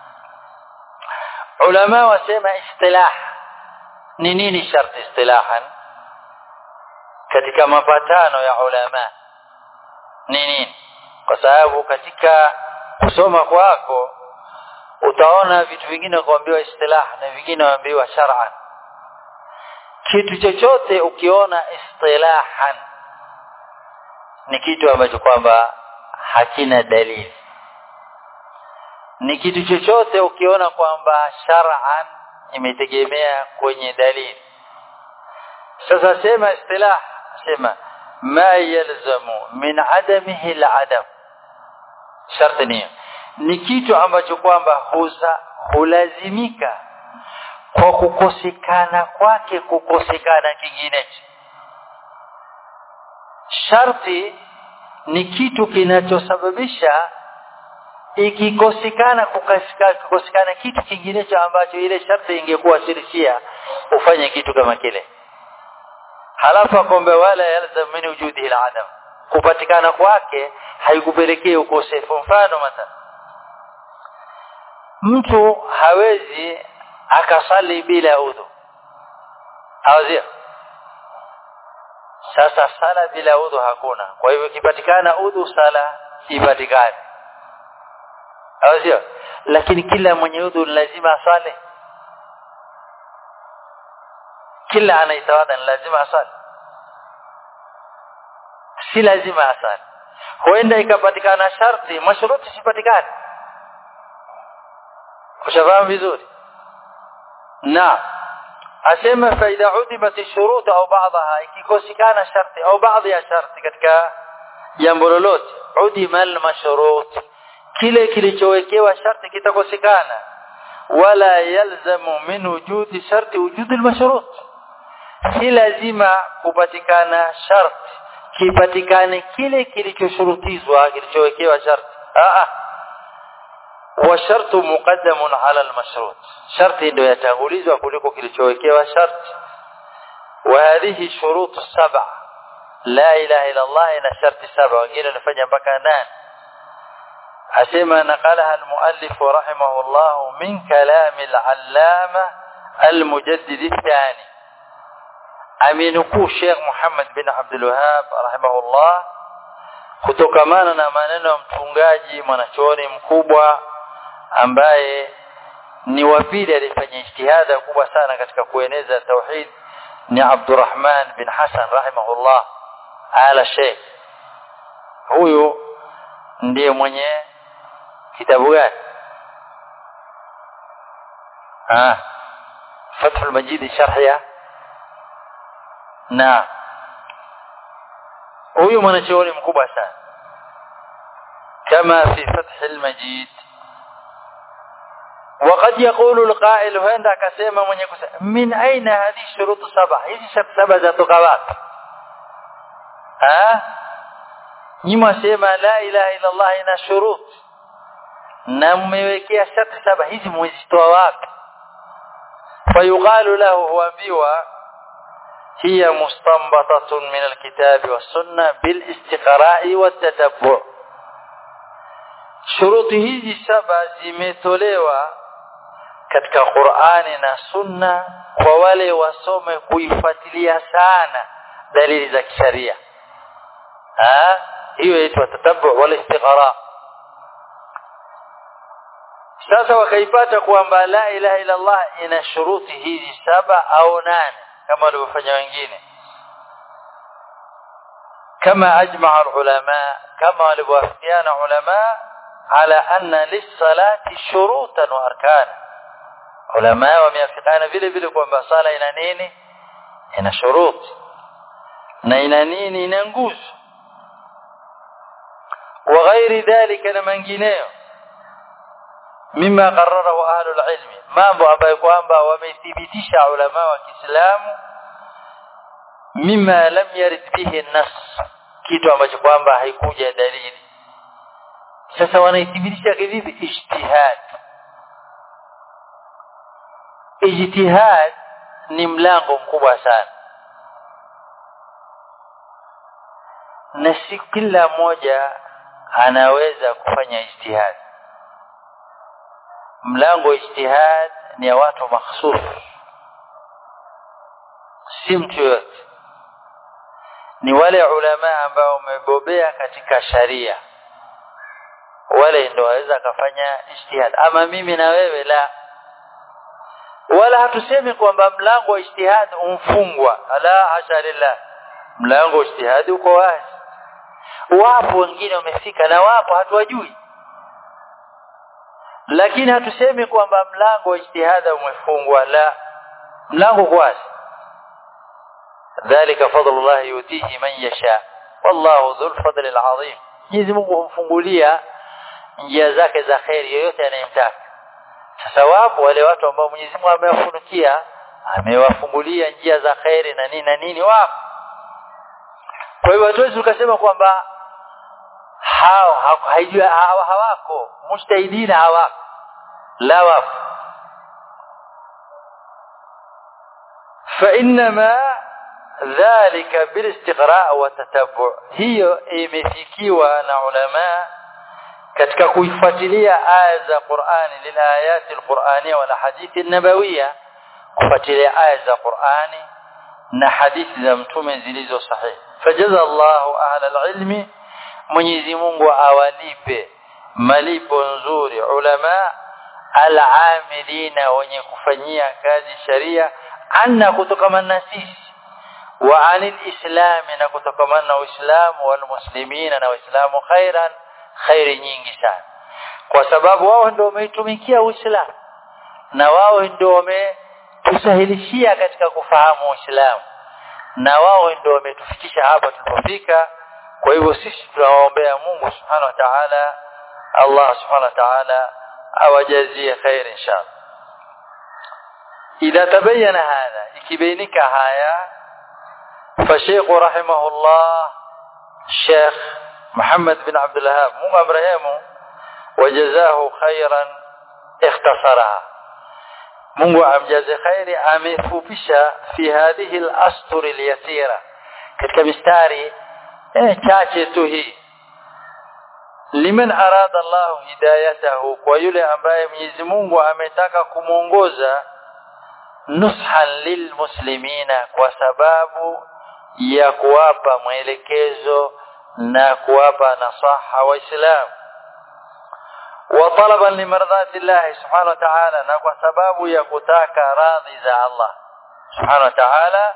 ulama wasema istilah ni nini sharti istilahan katika mapatano ya ulama ni nini kwa sababu katika kusoma kwako utaona vitu vingine kuambiwa istilah na vingine waambiwa shar'an kitu chochote ukiona istilahan ni kitu ambacho kwamba hakina dalili ni kitu chochote ukiona kwamba shar'an imetegemea kwenye dalili sasa sema istilah sema ma yalzamu min adamihi al-adam sharti ni ni kitu ambacho kwamba huza hulazimika kwa kukosekana kwake kukosekana kinginecho sharti ni kitu kinachosababisha ikikosekana kukosekana kitu kinginecho ambacho ile sharti ingekuwa shirishia ufanye kitu kama kile halafu akombe wala yalzam min wujudihi al-adam kupatikana kwake haikupelekea ukosefu mfano mathalan mtu hawezi akasali bila udhu hawezi sasa sala bila udhu hakuna kwa hivyo ikipatikana udhu sala ipatikane hawezi lakini kila mwenye udhu lazima asali kila anaitawadha ni lazima asali si lazima asali huenda ikapatikana sharti mashuruti sipatikane ushafahamu vizuri na asema faida udimat shurut au baadha ikikosekana sharti au baadhi ya sharti katika jambo lolote udima almashrut kile kilichowekewa sharti kitakosekana wala yalzamu min wujudi sharti wujudi almashrut si lazima kupatikana sharti kipatikane kile kilichoshurutizwa kilichowekewa sharti ah wa shartu muqaddamun ala almashrut sharti ndio yatangulizwa kuliko kilichowekewa sharti wa hadhihi shurut saba la ilaha illa allah ina sharti saba wengine wanafanya mpaka nane asema naqalaha almuallif rahimahullah min kalam alallama almujaddid الثاني amenukuu Sheikh Muhammad bin Abdul Wahhab rahimahullah kutokamana na maneno ya mtungaji mwanachuoni mkubwa ambaye ni wa pili alifanya ijtihada kubwa sana katika kueneza tauhid ni Abdurrahman bin Hassan rahimahullah ala Sheikh huyu ndiye mwenye kitabu gani ah Fathul Majid sharhiya na huyu mwanachuoni mkubwa sana kama fi fath al-majid وقد يقول القائل هندا كسمه mwenye kusema min aina hadhi shurut saba hizi shart saba za tukawat ha nyima sema la ilaha illa Allah ina shurut na mmewekea sharti saba hizi mwezitoa wapi fayuqalu lahu huambiwa hiya mustanbatatun min alkitabi wassunna bilistiqra'i wattatabbu' shuruti hizi saba zimetolewa katika Qur'ani na Sunna kwa wale wasome kuifuatilia sana dalili za kisharia ah hiyo inaitwa tatabbu wala istiqra sasa wakaipata kwamba la ilaha illa Allah ina shuruti hizi saba au nane kama walivyofanya wengine kama ajmaa ulama kama walivyoafikiana ulama ala anna lis-salati shurutan wa arkana ulama wameafikiana vile vile kwamba sala ina nini ina shuruti na ina nini ina nguzo wa ghairi dhalika na mengineyo mima qarrarahu ahlul ilmi mambo ambayo kwamba wamethibitisha ulama wa Kiislamu mima lam yarid bihi nas kitu ambacho kwamba haikuja dalili sasa wanaithibitisha kivipi ijtihad ijtihad ni mlango mkubwa sana na si kila mmoja anaweza kufanya ijtihad mlango wa ijtihad ni ya watu makhsus si mtu yote ni wale ulama ambao wamebobea katika sharia wale ndio waweza kufanya ijtihad ama mimi na wewe la wala hatusemi kwamba mlango wa ijtihad umfungwa la hasha lillah mlango wa ijtihad uko wazi wapo wengine wamefika na wapo hatuwajui lakini hatusemi kwamba mlango wa ijtihada umefungwa la mlango uko wazi dhalika fadlullah yutihi man yasha wallahu dhul fadli alazim Mwenyezi Mungu humfungulia njia zake za khairi yoyote anayemtaka sasa wapo wale watu ambao Mwenyezi Mungu amewafunukia amewafungulia njia za khairi na nini na nini wapo kwa hivyo hatuwezi tukasema kwamba hao haijua hawa hawako mujtahidina hawako la wapo فانما ذلك بالاستقراء والتتبع hiyo imefikiwa na ulama katika kuifuatilia aya za Qur'ani lilayati alqur'aniyya wal hadithi an-nabawiyya kufuatilia aya za Qur'ani na hadithi za mtume zilizo sahihi fajaza Allahu ahla alilmi Mwenyezi Mungu awalipe malipo nzuri ulama alamilina wenye kufanyia kazi sharia anna kutokamana na sisi wa anil islami na kutokamana na uislamu wal muslimina na waislamu khairan khairi nyingi sana kwa sababu wao ndio wameitumikia uislamu na wao ndio wametusahilishia katika kufahamu uislamu na wao ndio wametufikisha hapa tulipofika kwa hivyo sisi tunawaombea Mungu subhanahu wa ta'ala Allah subhanahu wa ta'ala awajazie khair inshallah idha tabayyana hadha ikibainika haya فشيخ رحمه الله شيخ محمد بن عبد الوهاب مو ابراهيم وجزاه خيرا اختصرها Mungu amjaze khairi amefupisha fi hadhihi al-astur al-yasira katika mistari eh chache tu hii liman arada Allah hidayatahu kwa yule ambaye Mwenyezi Mungu ametaka kumuongoza nushan lilmuslimina kwa sababu ya kuwapa mwelekezo na kuwapa nasaha waislamu wa talaban limardati Allah subhanahu wa ta'ala na kwa sababu ya kutaka radhi za Allah subhanahu wa ta'ala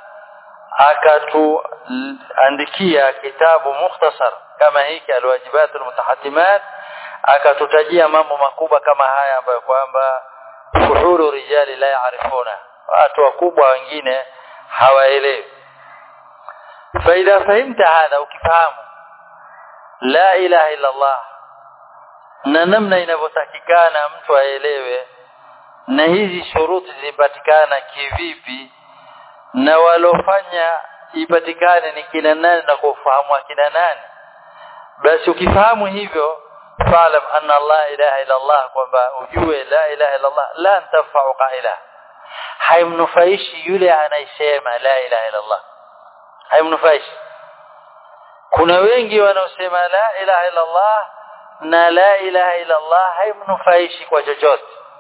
akatuandikia kitabu mukhtasar kama hiki alwajibatul mutahatimat akatutajia mambo makubwa kama haya ambayo kwamba fuhuru rijali la yaarifuna watu wakubwa wengine hawaelewi faida fahimta hadha ukifahamu la ilaha illa Allah na namna inavyotakikana mtu aelewe na hizi shuruti zipatikana kivipi na walofanya ipatikane ni kina nani na kufahamu kina nani basi ukifahamu hivyo fa'lam anna la ilaha illa Allah kwamba ujue la ilaha illa Allah la tanfa'u qaila haimnufaishi yule anayesema la ilaha illa Allah haimnufaishi kuna wengi wanaosema la ilaha illa Allah na la ilaha illa Allah haimnufaishi kwa chochote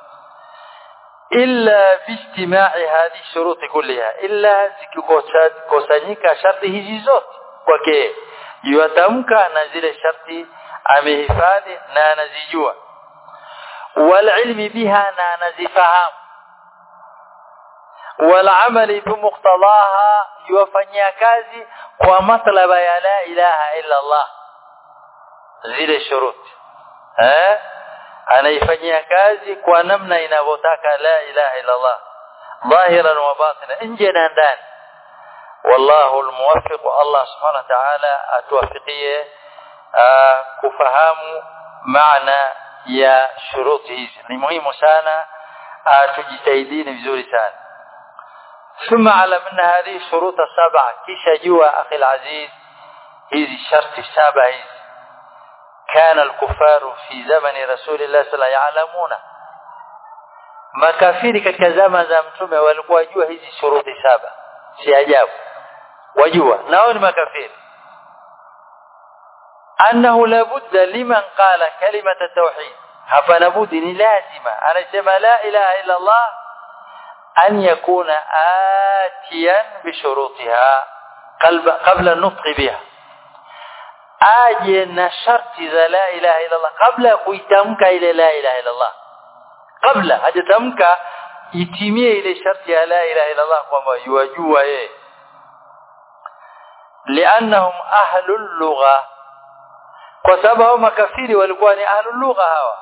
illa biistima'i hadhi shuruti kulliha illa zikikusanyika sharti hizi zote kwake yuatamka na zile sharti amehifadhi na anazijua wal ilmi biha na anazifahamu wal amali bimuqtadaha yuwafanyia kazi kwa matlaba ya la ilaha illa Allah zile shuruti eh anaifanyia kazi kwa namna inavyotaka la ilaha illa Allah dhahiran wa batina nje na ndani wallahu almuwaffiq Allah subhanahu wa ta'ala atuwafikie kufahamu maana ya shuruti hizi ni muhimu sana tujitahidini vizuri sana ثم علم ان هذه الشروط السبعه kisha jua akhi العزيز hizi sharti saba hizi كان الكفار في زمن رسول الله صلى الله عليه وسلم يعلمون makafiri katika zama za mtume walikuwa wajua hizi shuruti saba si ajabu wajua nao ni makafiri annahu labudda liman qala kalimata tauhid hapana budi ni lazima anasema la ilaha illa Allah an yakuna atiyan bishurutiha qabla nutqi biha aje na sharti za la ilaha illa Allah kabla ya kuitamka ile la ilaha illa Allah kabla hajatamka itimie ile sharti ya la ilaha illa Allah kwamba yajua yeye liannahum ahlul lugha kwa sababu hao makafiri walikuwa ni ahlul lugha hawa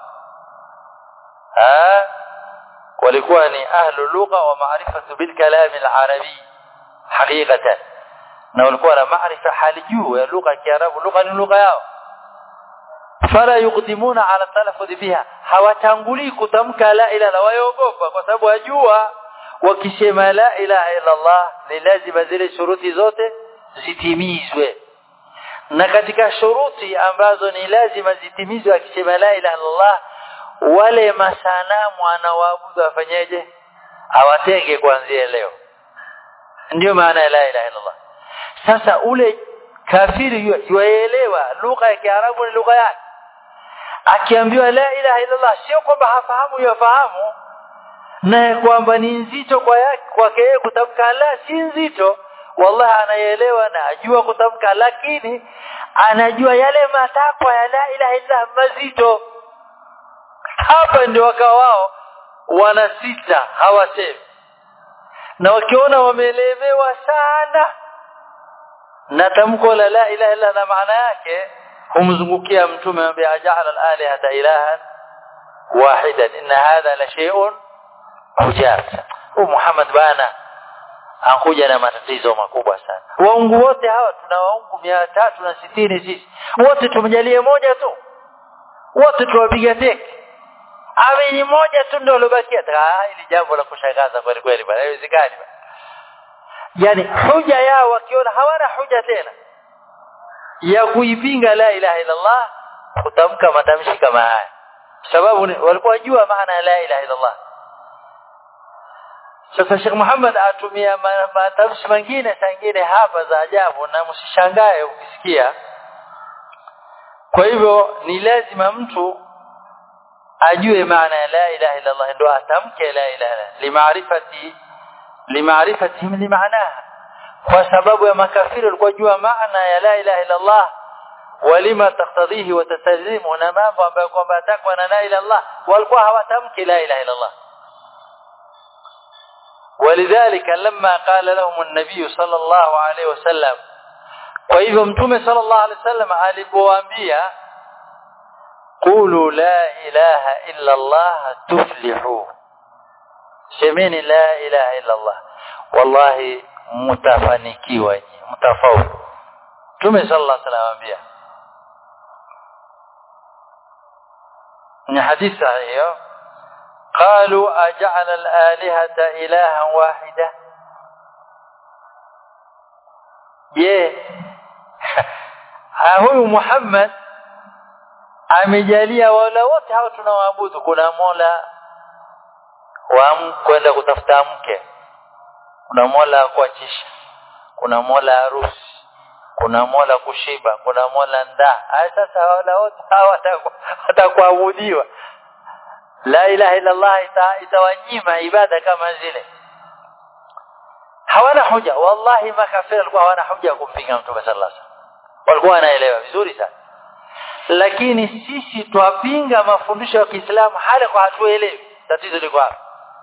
ha walikuwa ni ahlul lugha wa maarifatu bil kalam al arabi haqiqatan na walikuwa na maarifa hali juu ya lugha ya Kiarabu lugha ni lugha yao fala yuqdimuna ala talaffuz biha hawatangulii kutamka la ilaha wayogopa kwa sababu wajua wakisema la ilaha illa Allah ni lazima zile shuruti zote zitimizwe na katika shuruti ambazo ni lazima zitimizwe akisema la ilaha illa Allah wale masanamu anaoabudu afanyeje awatenge kuanzia leo ndio maana ya la ilaha illa Allah sasa ule kafiri yuelewa lugha ya Kiarabu ni lugha yake akiambiwa la ilaha illa Allah sio kwamba hafahamu yafahamu na kwamba ni nzito kwa yake kwake yeye kutamka la si nzito wallahi anaelewa na ajua kutamka lakini anajua yale matakwa ya la ilaha illa mazito hapa ndio wakawa wao wanasita hawasemi na wakiona wameelemewa sana na tamko la la ilaha illa na maana yake humzungukia mtume ambaye ajala al-alihata ilahan wahidan inna hadha la shay'un hujab huyu Muhammad bana ankuja na matatizo makubwa sana waungu wote hawa tuna waungu mia tatu na sitini sisi wote tumjalie moja tu wote tuwapiga teke awe ni moja tu ndio lobakia hili jambo la kushangaza kweli kweli bana haiwezekani bana yani huja yao wakiona hawana huja tena ya kuipinga la ilaha illa Allah kutamka matamshi kama haya sababu walikuwa wajua maana ya la ilaha illa Allah sasa Sheikh Muhammad atumia matamshi mengine sangine hapa za ajabu na msishangae ukisikia kwa hivyo ni lazima mtu ajue maana ya la ilaha illa Allah ndio atamke la ilaha limaarifati limaarifatihim limaanaha kwa sababu ya makafiri walikuwa jua maana ya la ilaha illa Allah walima taktadhihi wa tasallimu na mambo ambayo kwamba takwa na la ilaha Allah walikuwa hawatamki la ilaha illa Allah ولذلك لما قال لهم النبي صلى الله عليه وسلم kwa hivyo mtume صلى الله عليه وسلم alipowaambia qulu la ilaha illa Allah tuflihu semeni la ilaha illa Allah wallahi mtafanikiwa mtafaulu Mtume sallallahu alaihi wasallam anambia ni hadithi hiyo قالوا أجعل الآلهة إلها واحدة je huyu Muhammad amejalia wala wote hao tunawaabudu kuna mola wa kwenda kutafuta mke kuna mola kuachisha kuna mola harusi kuna mola kushiba kuna mola ndaa haya sasa wala wote hawa watakuabudiwa la ilaha illa allah ita, itawanyima ibada kama zile hawana hoja wallahi makafiri walikuwa hawana hoja ya kumpinga mtume sallallahu alaihi wasallam walikuwa wanaelewa vizuri sana lakini sisi twapinga mafundisho ya Kiislamu hali kwa hatuelewi tatizo liko hapa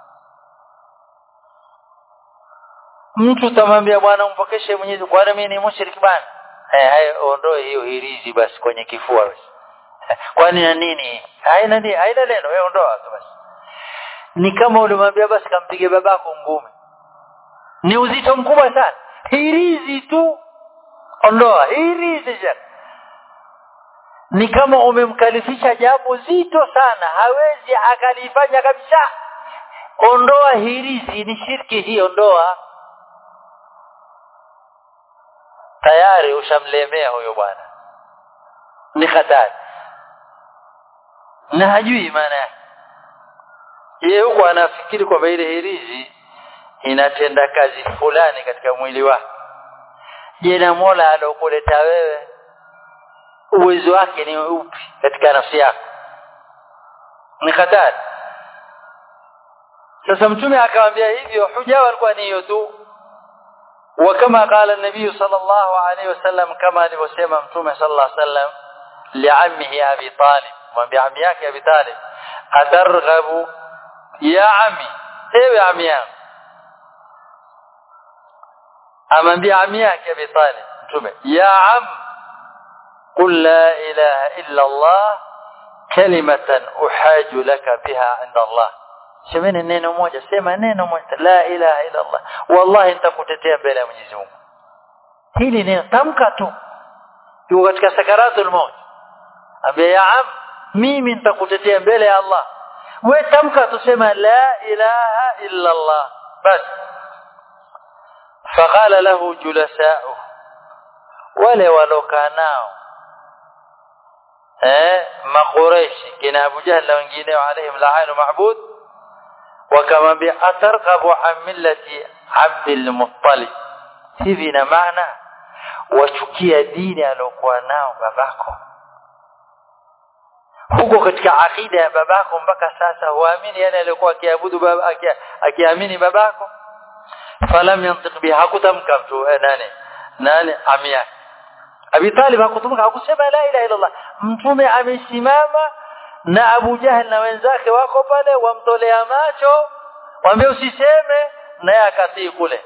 mtu tamwambia bwana umpokeshe Mwenyezi kwani mimi ni mushriki bwana eh hayo ondoe hiyo hirizi basi kwenye kifua basi kwani na nini haina nini haina neno wewe ondoa tu basi ni kama ulimwambia basi kampige babako ngumi ni uzito mkubwa sana hirizi tu ondoa hirizi jana ni kama umemkalifisha jambo zito sana hawezi akalifanya kabisa ondoa hirizi ni shirki hii ondoa tayari ushamlemea huyo bwana ni hatari na hajui maana yake yeye huko anafikiri kwamba ile hirizi inatenda kazi fulani katika mwili wake je na Mola alokuleta wewe uwezo wake ni upi katika nafsi yako ni hatari sasa mtume akamwambia hivyo huja walikuwa ni hiyo tu وكما قال النبي صلى الله عليه وسلم كما alivyosema mtume صلى الله عليه وسلم لعمه ابي طالب mwambia ami yake abi talib atarghabu ya ami ewe ami yangu amwambia ami yake abi talib mtume ya am قل لا إله إلا الله كلمة أحاج لك بها عند الله semeni neno moja sema neno moja la ilaha illa Allah wallahi nitakutetea mbele ya Mwenyezi Mungu hili neno tamka tu yuko katika sakaratul maut ambia ya am mimi nitakutetea mbele ya Allah we tamka tu sema la ilaha illa Allah bas faqala lahu julasa'u wale walokaa nao eh maqureishi kina Abu Jahl na wengine alaihim la'anu ma'bud wakamwambia atarqabu an millati Abdul Muttalib hivi na maana wachukia dini aliyokuwa nao babako huko katika akida ya babako mpaka sasa huamini yale aliyokuwa akiabudu baba akiamini babako falam yantiq biha hakutamka mtu nani nani amia Abi Talib hakutumka hakusema la ilaha illa Allah mtume amesimama na Abu Jahal na wenzake wako pale wamtolea macho wambie usiseme naye akatii kule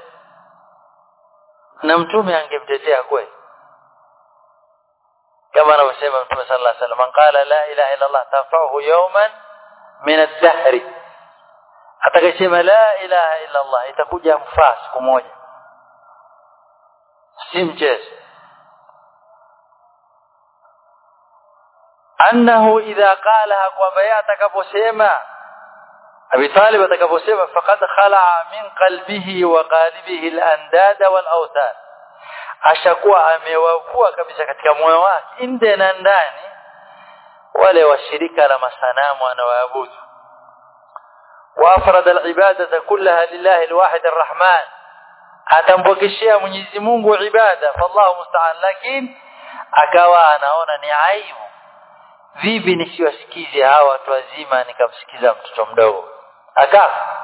na mtume angemtetea kweli kama anavyosema mtume sallallahu alaihi wasallam qala la ilaha illa Allah tanfa'uhu yawman min ad-dahr atakayesema la ilaha illa Allah itakuja mfaa siku moja si mchezo annahu idha qalaha kwamba yeye atakaposema Abi Talib atakaposema faqad khala'a min qalbihi wa qalibihi al-andad wal awthan ashakuwa amewavua kabisa katika moyo wake nje na ndani wale washirika la masanamu anaoabudu وافرد العباده كلها لله الواحد الرحمن atampokeshea Mwenyezi Mungu ibada fallahu musta'an lakini akawa anaona ni aibu vipi nisiwasikize hawa watu wazima nikamsikiza mtoto mdogo akafa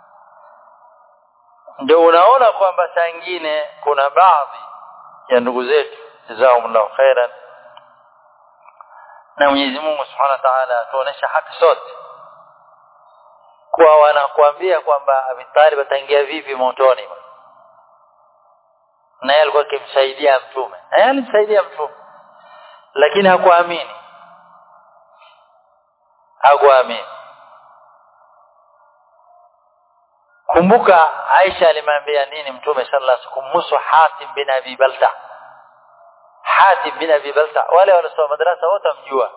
ndio unaona kwamba saa nyingine kuna baadhi ya ndugu zetu jazakumullahu khairan na Mwenyezi Mungu Subhanahu wa Ta'ala atuonesha haki sote kwa wanakuambia kwamba Abi Talib ataingia vipi motoni na yeye alikuwa akimsaidia mtume na yeye alimsaidia mtume lakini hakuamini hakuamini kumbuka Aisha alimwambia nini mtume sallallahu alaihi wasallam kumhusu Hatim bin Abi Balta Hatim bin Abi Balta wale waliosoma madrasa wote mjua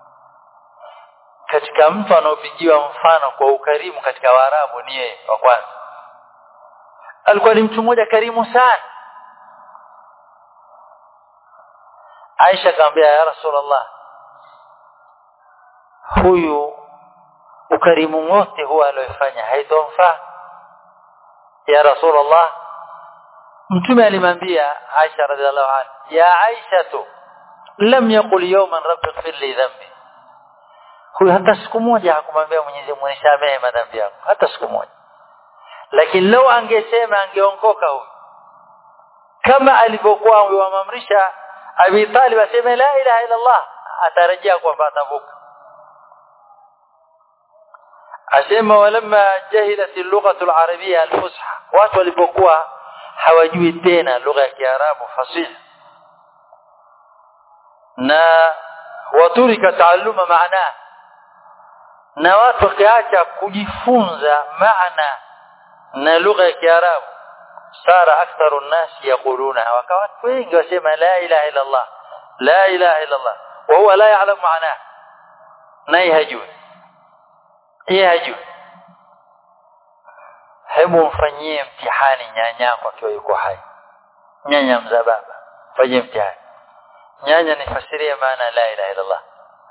katika mtu anaopigiwa mfano kwa ukarimu katika Waarabu ni yeye wa kwanza alikuwa ni mtu mmoja karimu sana Aisha akamwambia ya Rasulullah huyu ukarimu wote huwa aliofanya haitomfaa ya rasulullah mtume alimwambia Aisha radhiallahu anha ya Aisha tu lam yaqul yawman rabbi ighfir li dhanbi huyu hata siku moja hakumwambia Mwenyezi Mungu nisamehe madhambi yangu hata siku moja lakini leo angesema angeongoka huyu kama alivyokuwa amemamrisha Abi Talib aseme la ilaha illa Allah atarejea kwamba atavuka asema walamma jahilat al-lughatu al-arabiyya al-fusha watu walipokuwa hawajui tena lugha ya Kiarabu fasihi na waturika taaluma maana na watu wakiacha kujifunza maana na lugha ya Kiarabu sara aktharu an-nas yaquluna wakawa watu wengi wasema la ilaha illa Allah la ilaha illa Allah wa huwa la ya'lam maana naye hajui yeye hajui hebu mfanyie mtihani nyanyako akiwa yuko hai nyanya mzababa fanyie mtihani nyanya nifasirie maana la ilaha illa Allah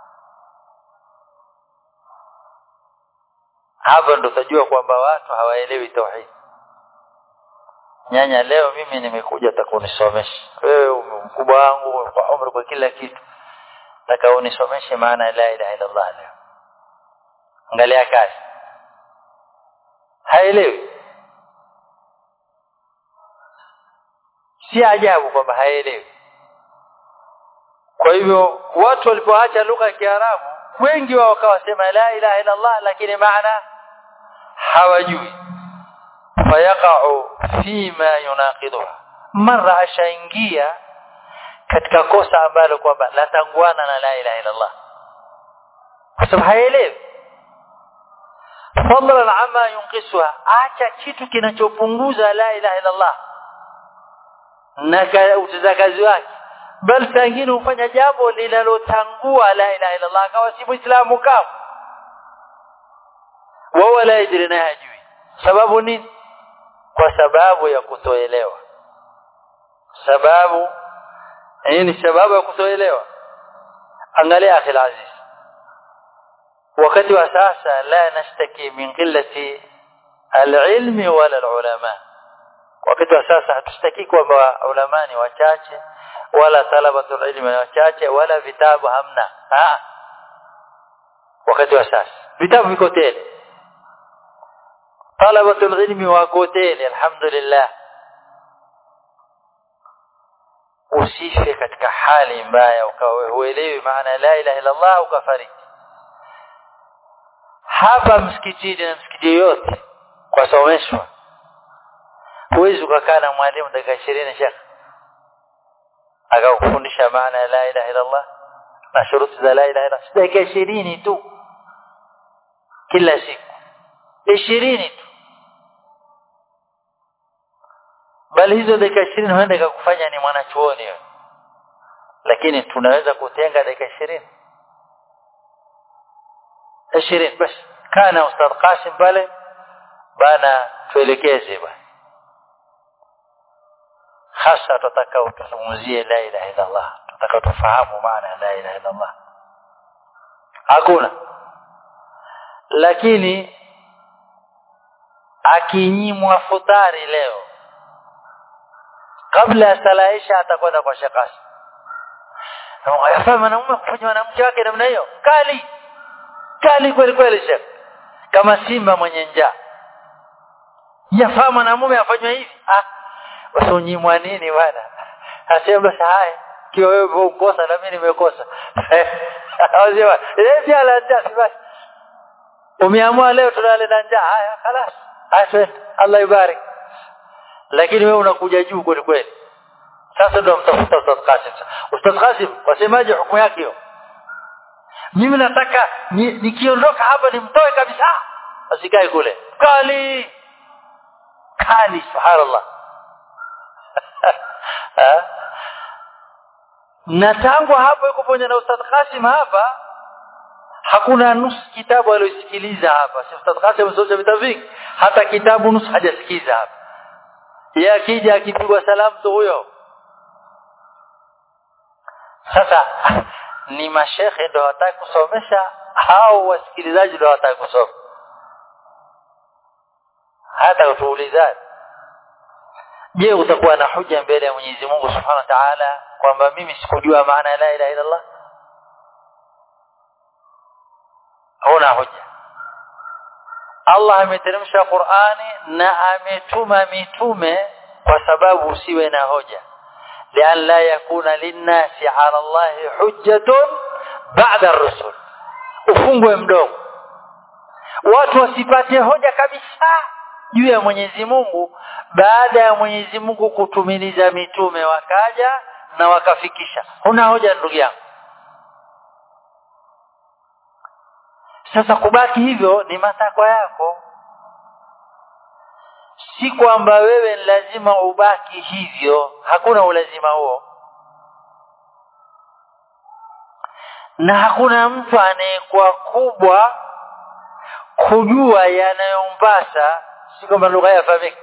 hapo ndo utajua kwamba watu hawaelewi tauhid nyanya leo mimi nimekuja takunisomesha wewe mkubwa wangu kwa umri kwa kila kitu taka unisomeshe maana la ilaha illa Allah leo angalia kazi haelewi si ajabu kwamba haelewi kwa hivyo watu walipoacha lugha ya Kiarabu wengi wao wakawasema la ilaha illa Allah lakini maana hawajui fayaqa'u fima yunaqiduha mara ashaingia katika kosa ambalo kwamba latanguana na la ilaha illa Allah kwa sababu haelewi fadlan ama yunqisuha acha kitu kinachopunguza la ilaha illa Allah na utendakazi wake bal sangine hufanya jambo linalotangua la ilaha illa Allah akawa si muislamu kama wao la yadri na hajui sababu nini kwa sababu ya kutoelewa sababu hii ni sababu ya kutoelewa angalia akhi aziz wakati wa sasa la nashtaki min qillati alilmi wala alulama wakati wa sasa hatustaki kwamba ulama ni wachache wala talabatul ilmi ni wachache wala vitabu hamna ha wakati wa sasa vitabu viko tele talabatul ilmi wako tele alhamdulillah usife katika hali mbaya ukawa huelewi maana la ilaha illa Allah ukafariki hapa msikitini na msikiti yote kwa someshwa huwezi ukakaa na mwalimu dakika 20 shekh akakufundisha maana ya la ilaha illa Allah na shuruti za la ilaha illa Allah dakika 20 tu kila siku 20 tu bali hizo dakika 20 huenda ikakufanya ni mwanachuoni wewe lakini tunaweza kutenga dakika 20 20 basi kana ustadh Qasim pale bana tuelekeze bwana hasa tutakao tuzungumzie la ilaha illa Allah tutakao tufahamu maana ya la ilaha illa Allah hakuna lakini akinyimwa futari leo kabla ya sala isha atakwenda kwa shekasi yafaa mwanamume kufanya mwanamke wake namna hiyo kali kali kweli kweli shekh kama simba mwenye njaa yafaa mwanamume afanywe hivi ah wasinyimwa nini bwana asema basi haya kiwa wewe ukosa na mimi nimekosa ausema eti ala njaa basi umeamua leo tulale na njaa haya خلاص haya Allah ibarik lakini wewe unakuja juu kweli kweli sasa ndio mtafuta Ustadh Qasim Ustadh Qasim wasemaje hukumu yake hiyo mimi nataka nikiondoka ni hapa nimtoe kabisa asikae kule kali kali subhanallah na tangu hapo yuko pamoja na Ustadh Qasim hapa hakuna nusu kitabu aliyosikiliza hapa si Ustadh Qasim amesoma vitabu vingi hata kitabu nusu hajasikiza hapa yeye akija akipigwa salamu tu huyo sasa ni mashekhe ndio wataka kusomesha hao wasikilizaji ndio wataka kusoma hata utuulizane je utakuwa na hoja mbele ya Mwenyezi Mungu Subhanahu wa Ta'ala kwamba mimi sikujua maana ya la ilaha illa Allah huna hoja Allah ameteremsha Qur'ani na ametuma mitume kwa sababu usiwe na hoja lian la yakuna linnasi ala Allah hujjatun ba'da ar-rusul ufungwe mdomo watu wasipate hoja kabisa juu ya Mwenyezi Mungu baada ya Mwenyezi Mungu kutumiliza mitume wakaja na wakafikisha huna hoja ndugu yangu sasa kubaki hivyo ni matakwa yako si kwamba wewe lazima ubaki hivyo hakuna ulazima huo na hakuna mtu anayekuwa kubwa kujua yanayompasa si kwamba lugha yafahamika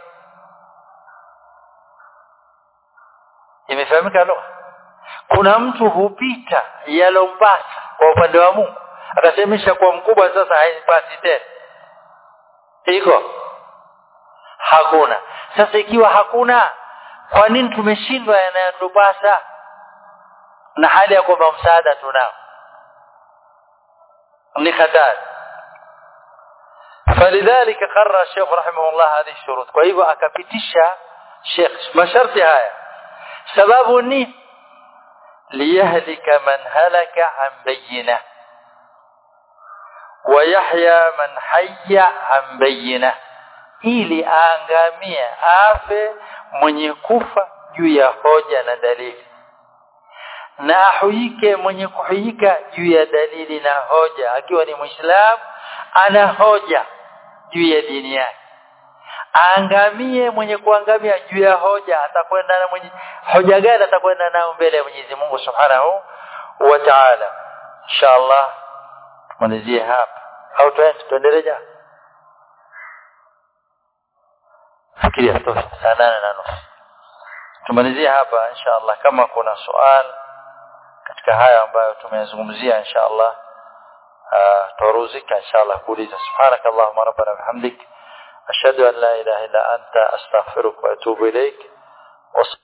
imefahamika lugha kuna mtu hupita yalompasa kwa upande wa Mungu akasemesha kwa mkubwa sasa haipasi tena iko hakuna sasa ikiwa hakuna kwa nini tumeshindwa yanayotupasa na hali ya kwamba msaada tunao ni hatari فلذلك قرر الشيخ رحمه الله هذه الشروط kwa hivyo akapitisha Sheikh masharti haya sababu ni liyahlika man halaka an bayyinah ويحيى من حي عن بينه ili aangamie afe mwenye kufa juu ya hoja na dalili na ahuike mwenye kuhuika juu ya dalili na hoja akiwa ni muislamu ana hoja juu ya dini yake aangamie mwenye kuangamia juu ya hoja atakwenda na mwenye hoja gani atakwenda nao mbele ya Mwenyezi Mungu Subhanahu wa Ta'ala inshallah tumalizie hapa au tuende tuendelee jana fikiria tosha saa nane na nusu tumalizie hapa insha allah kama kuna swali katika haya ambayo tumezungumzia insha allah tuaruzika insha allah kuuliza subhanak allahumma rabbana bihamdik ashhadu an la ilaha illa anta astaghfiruka wa atubu ilaik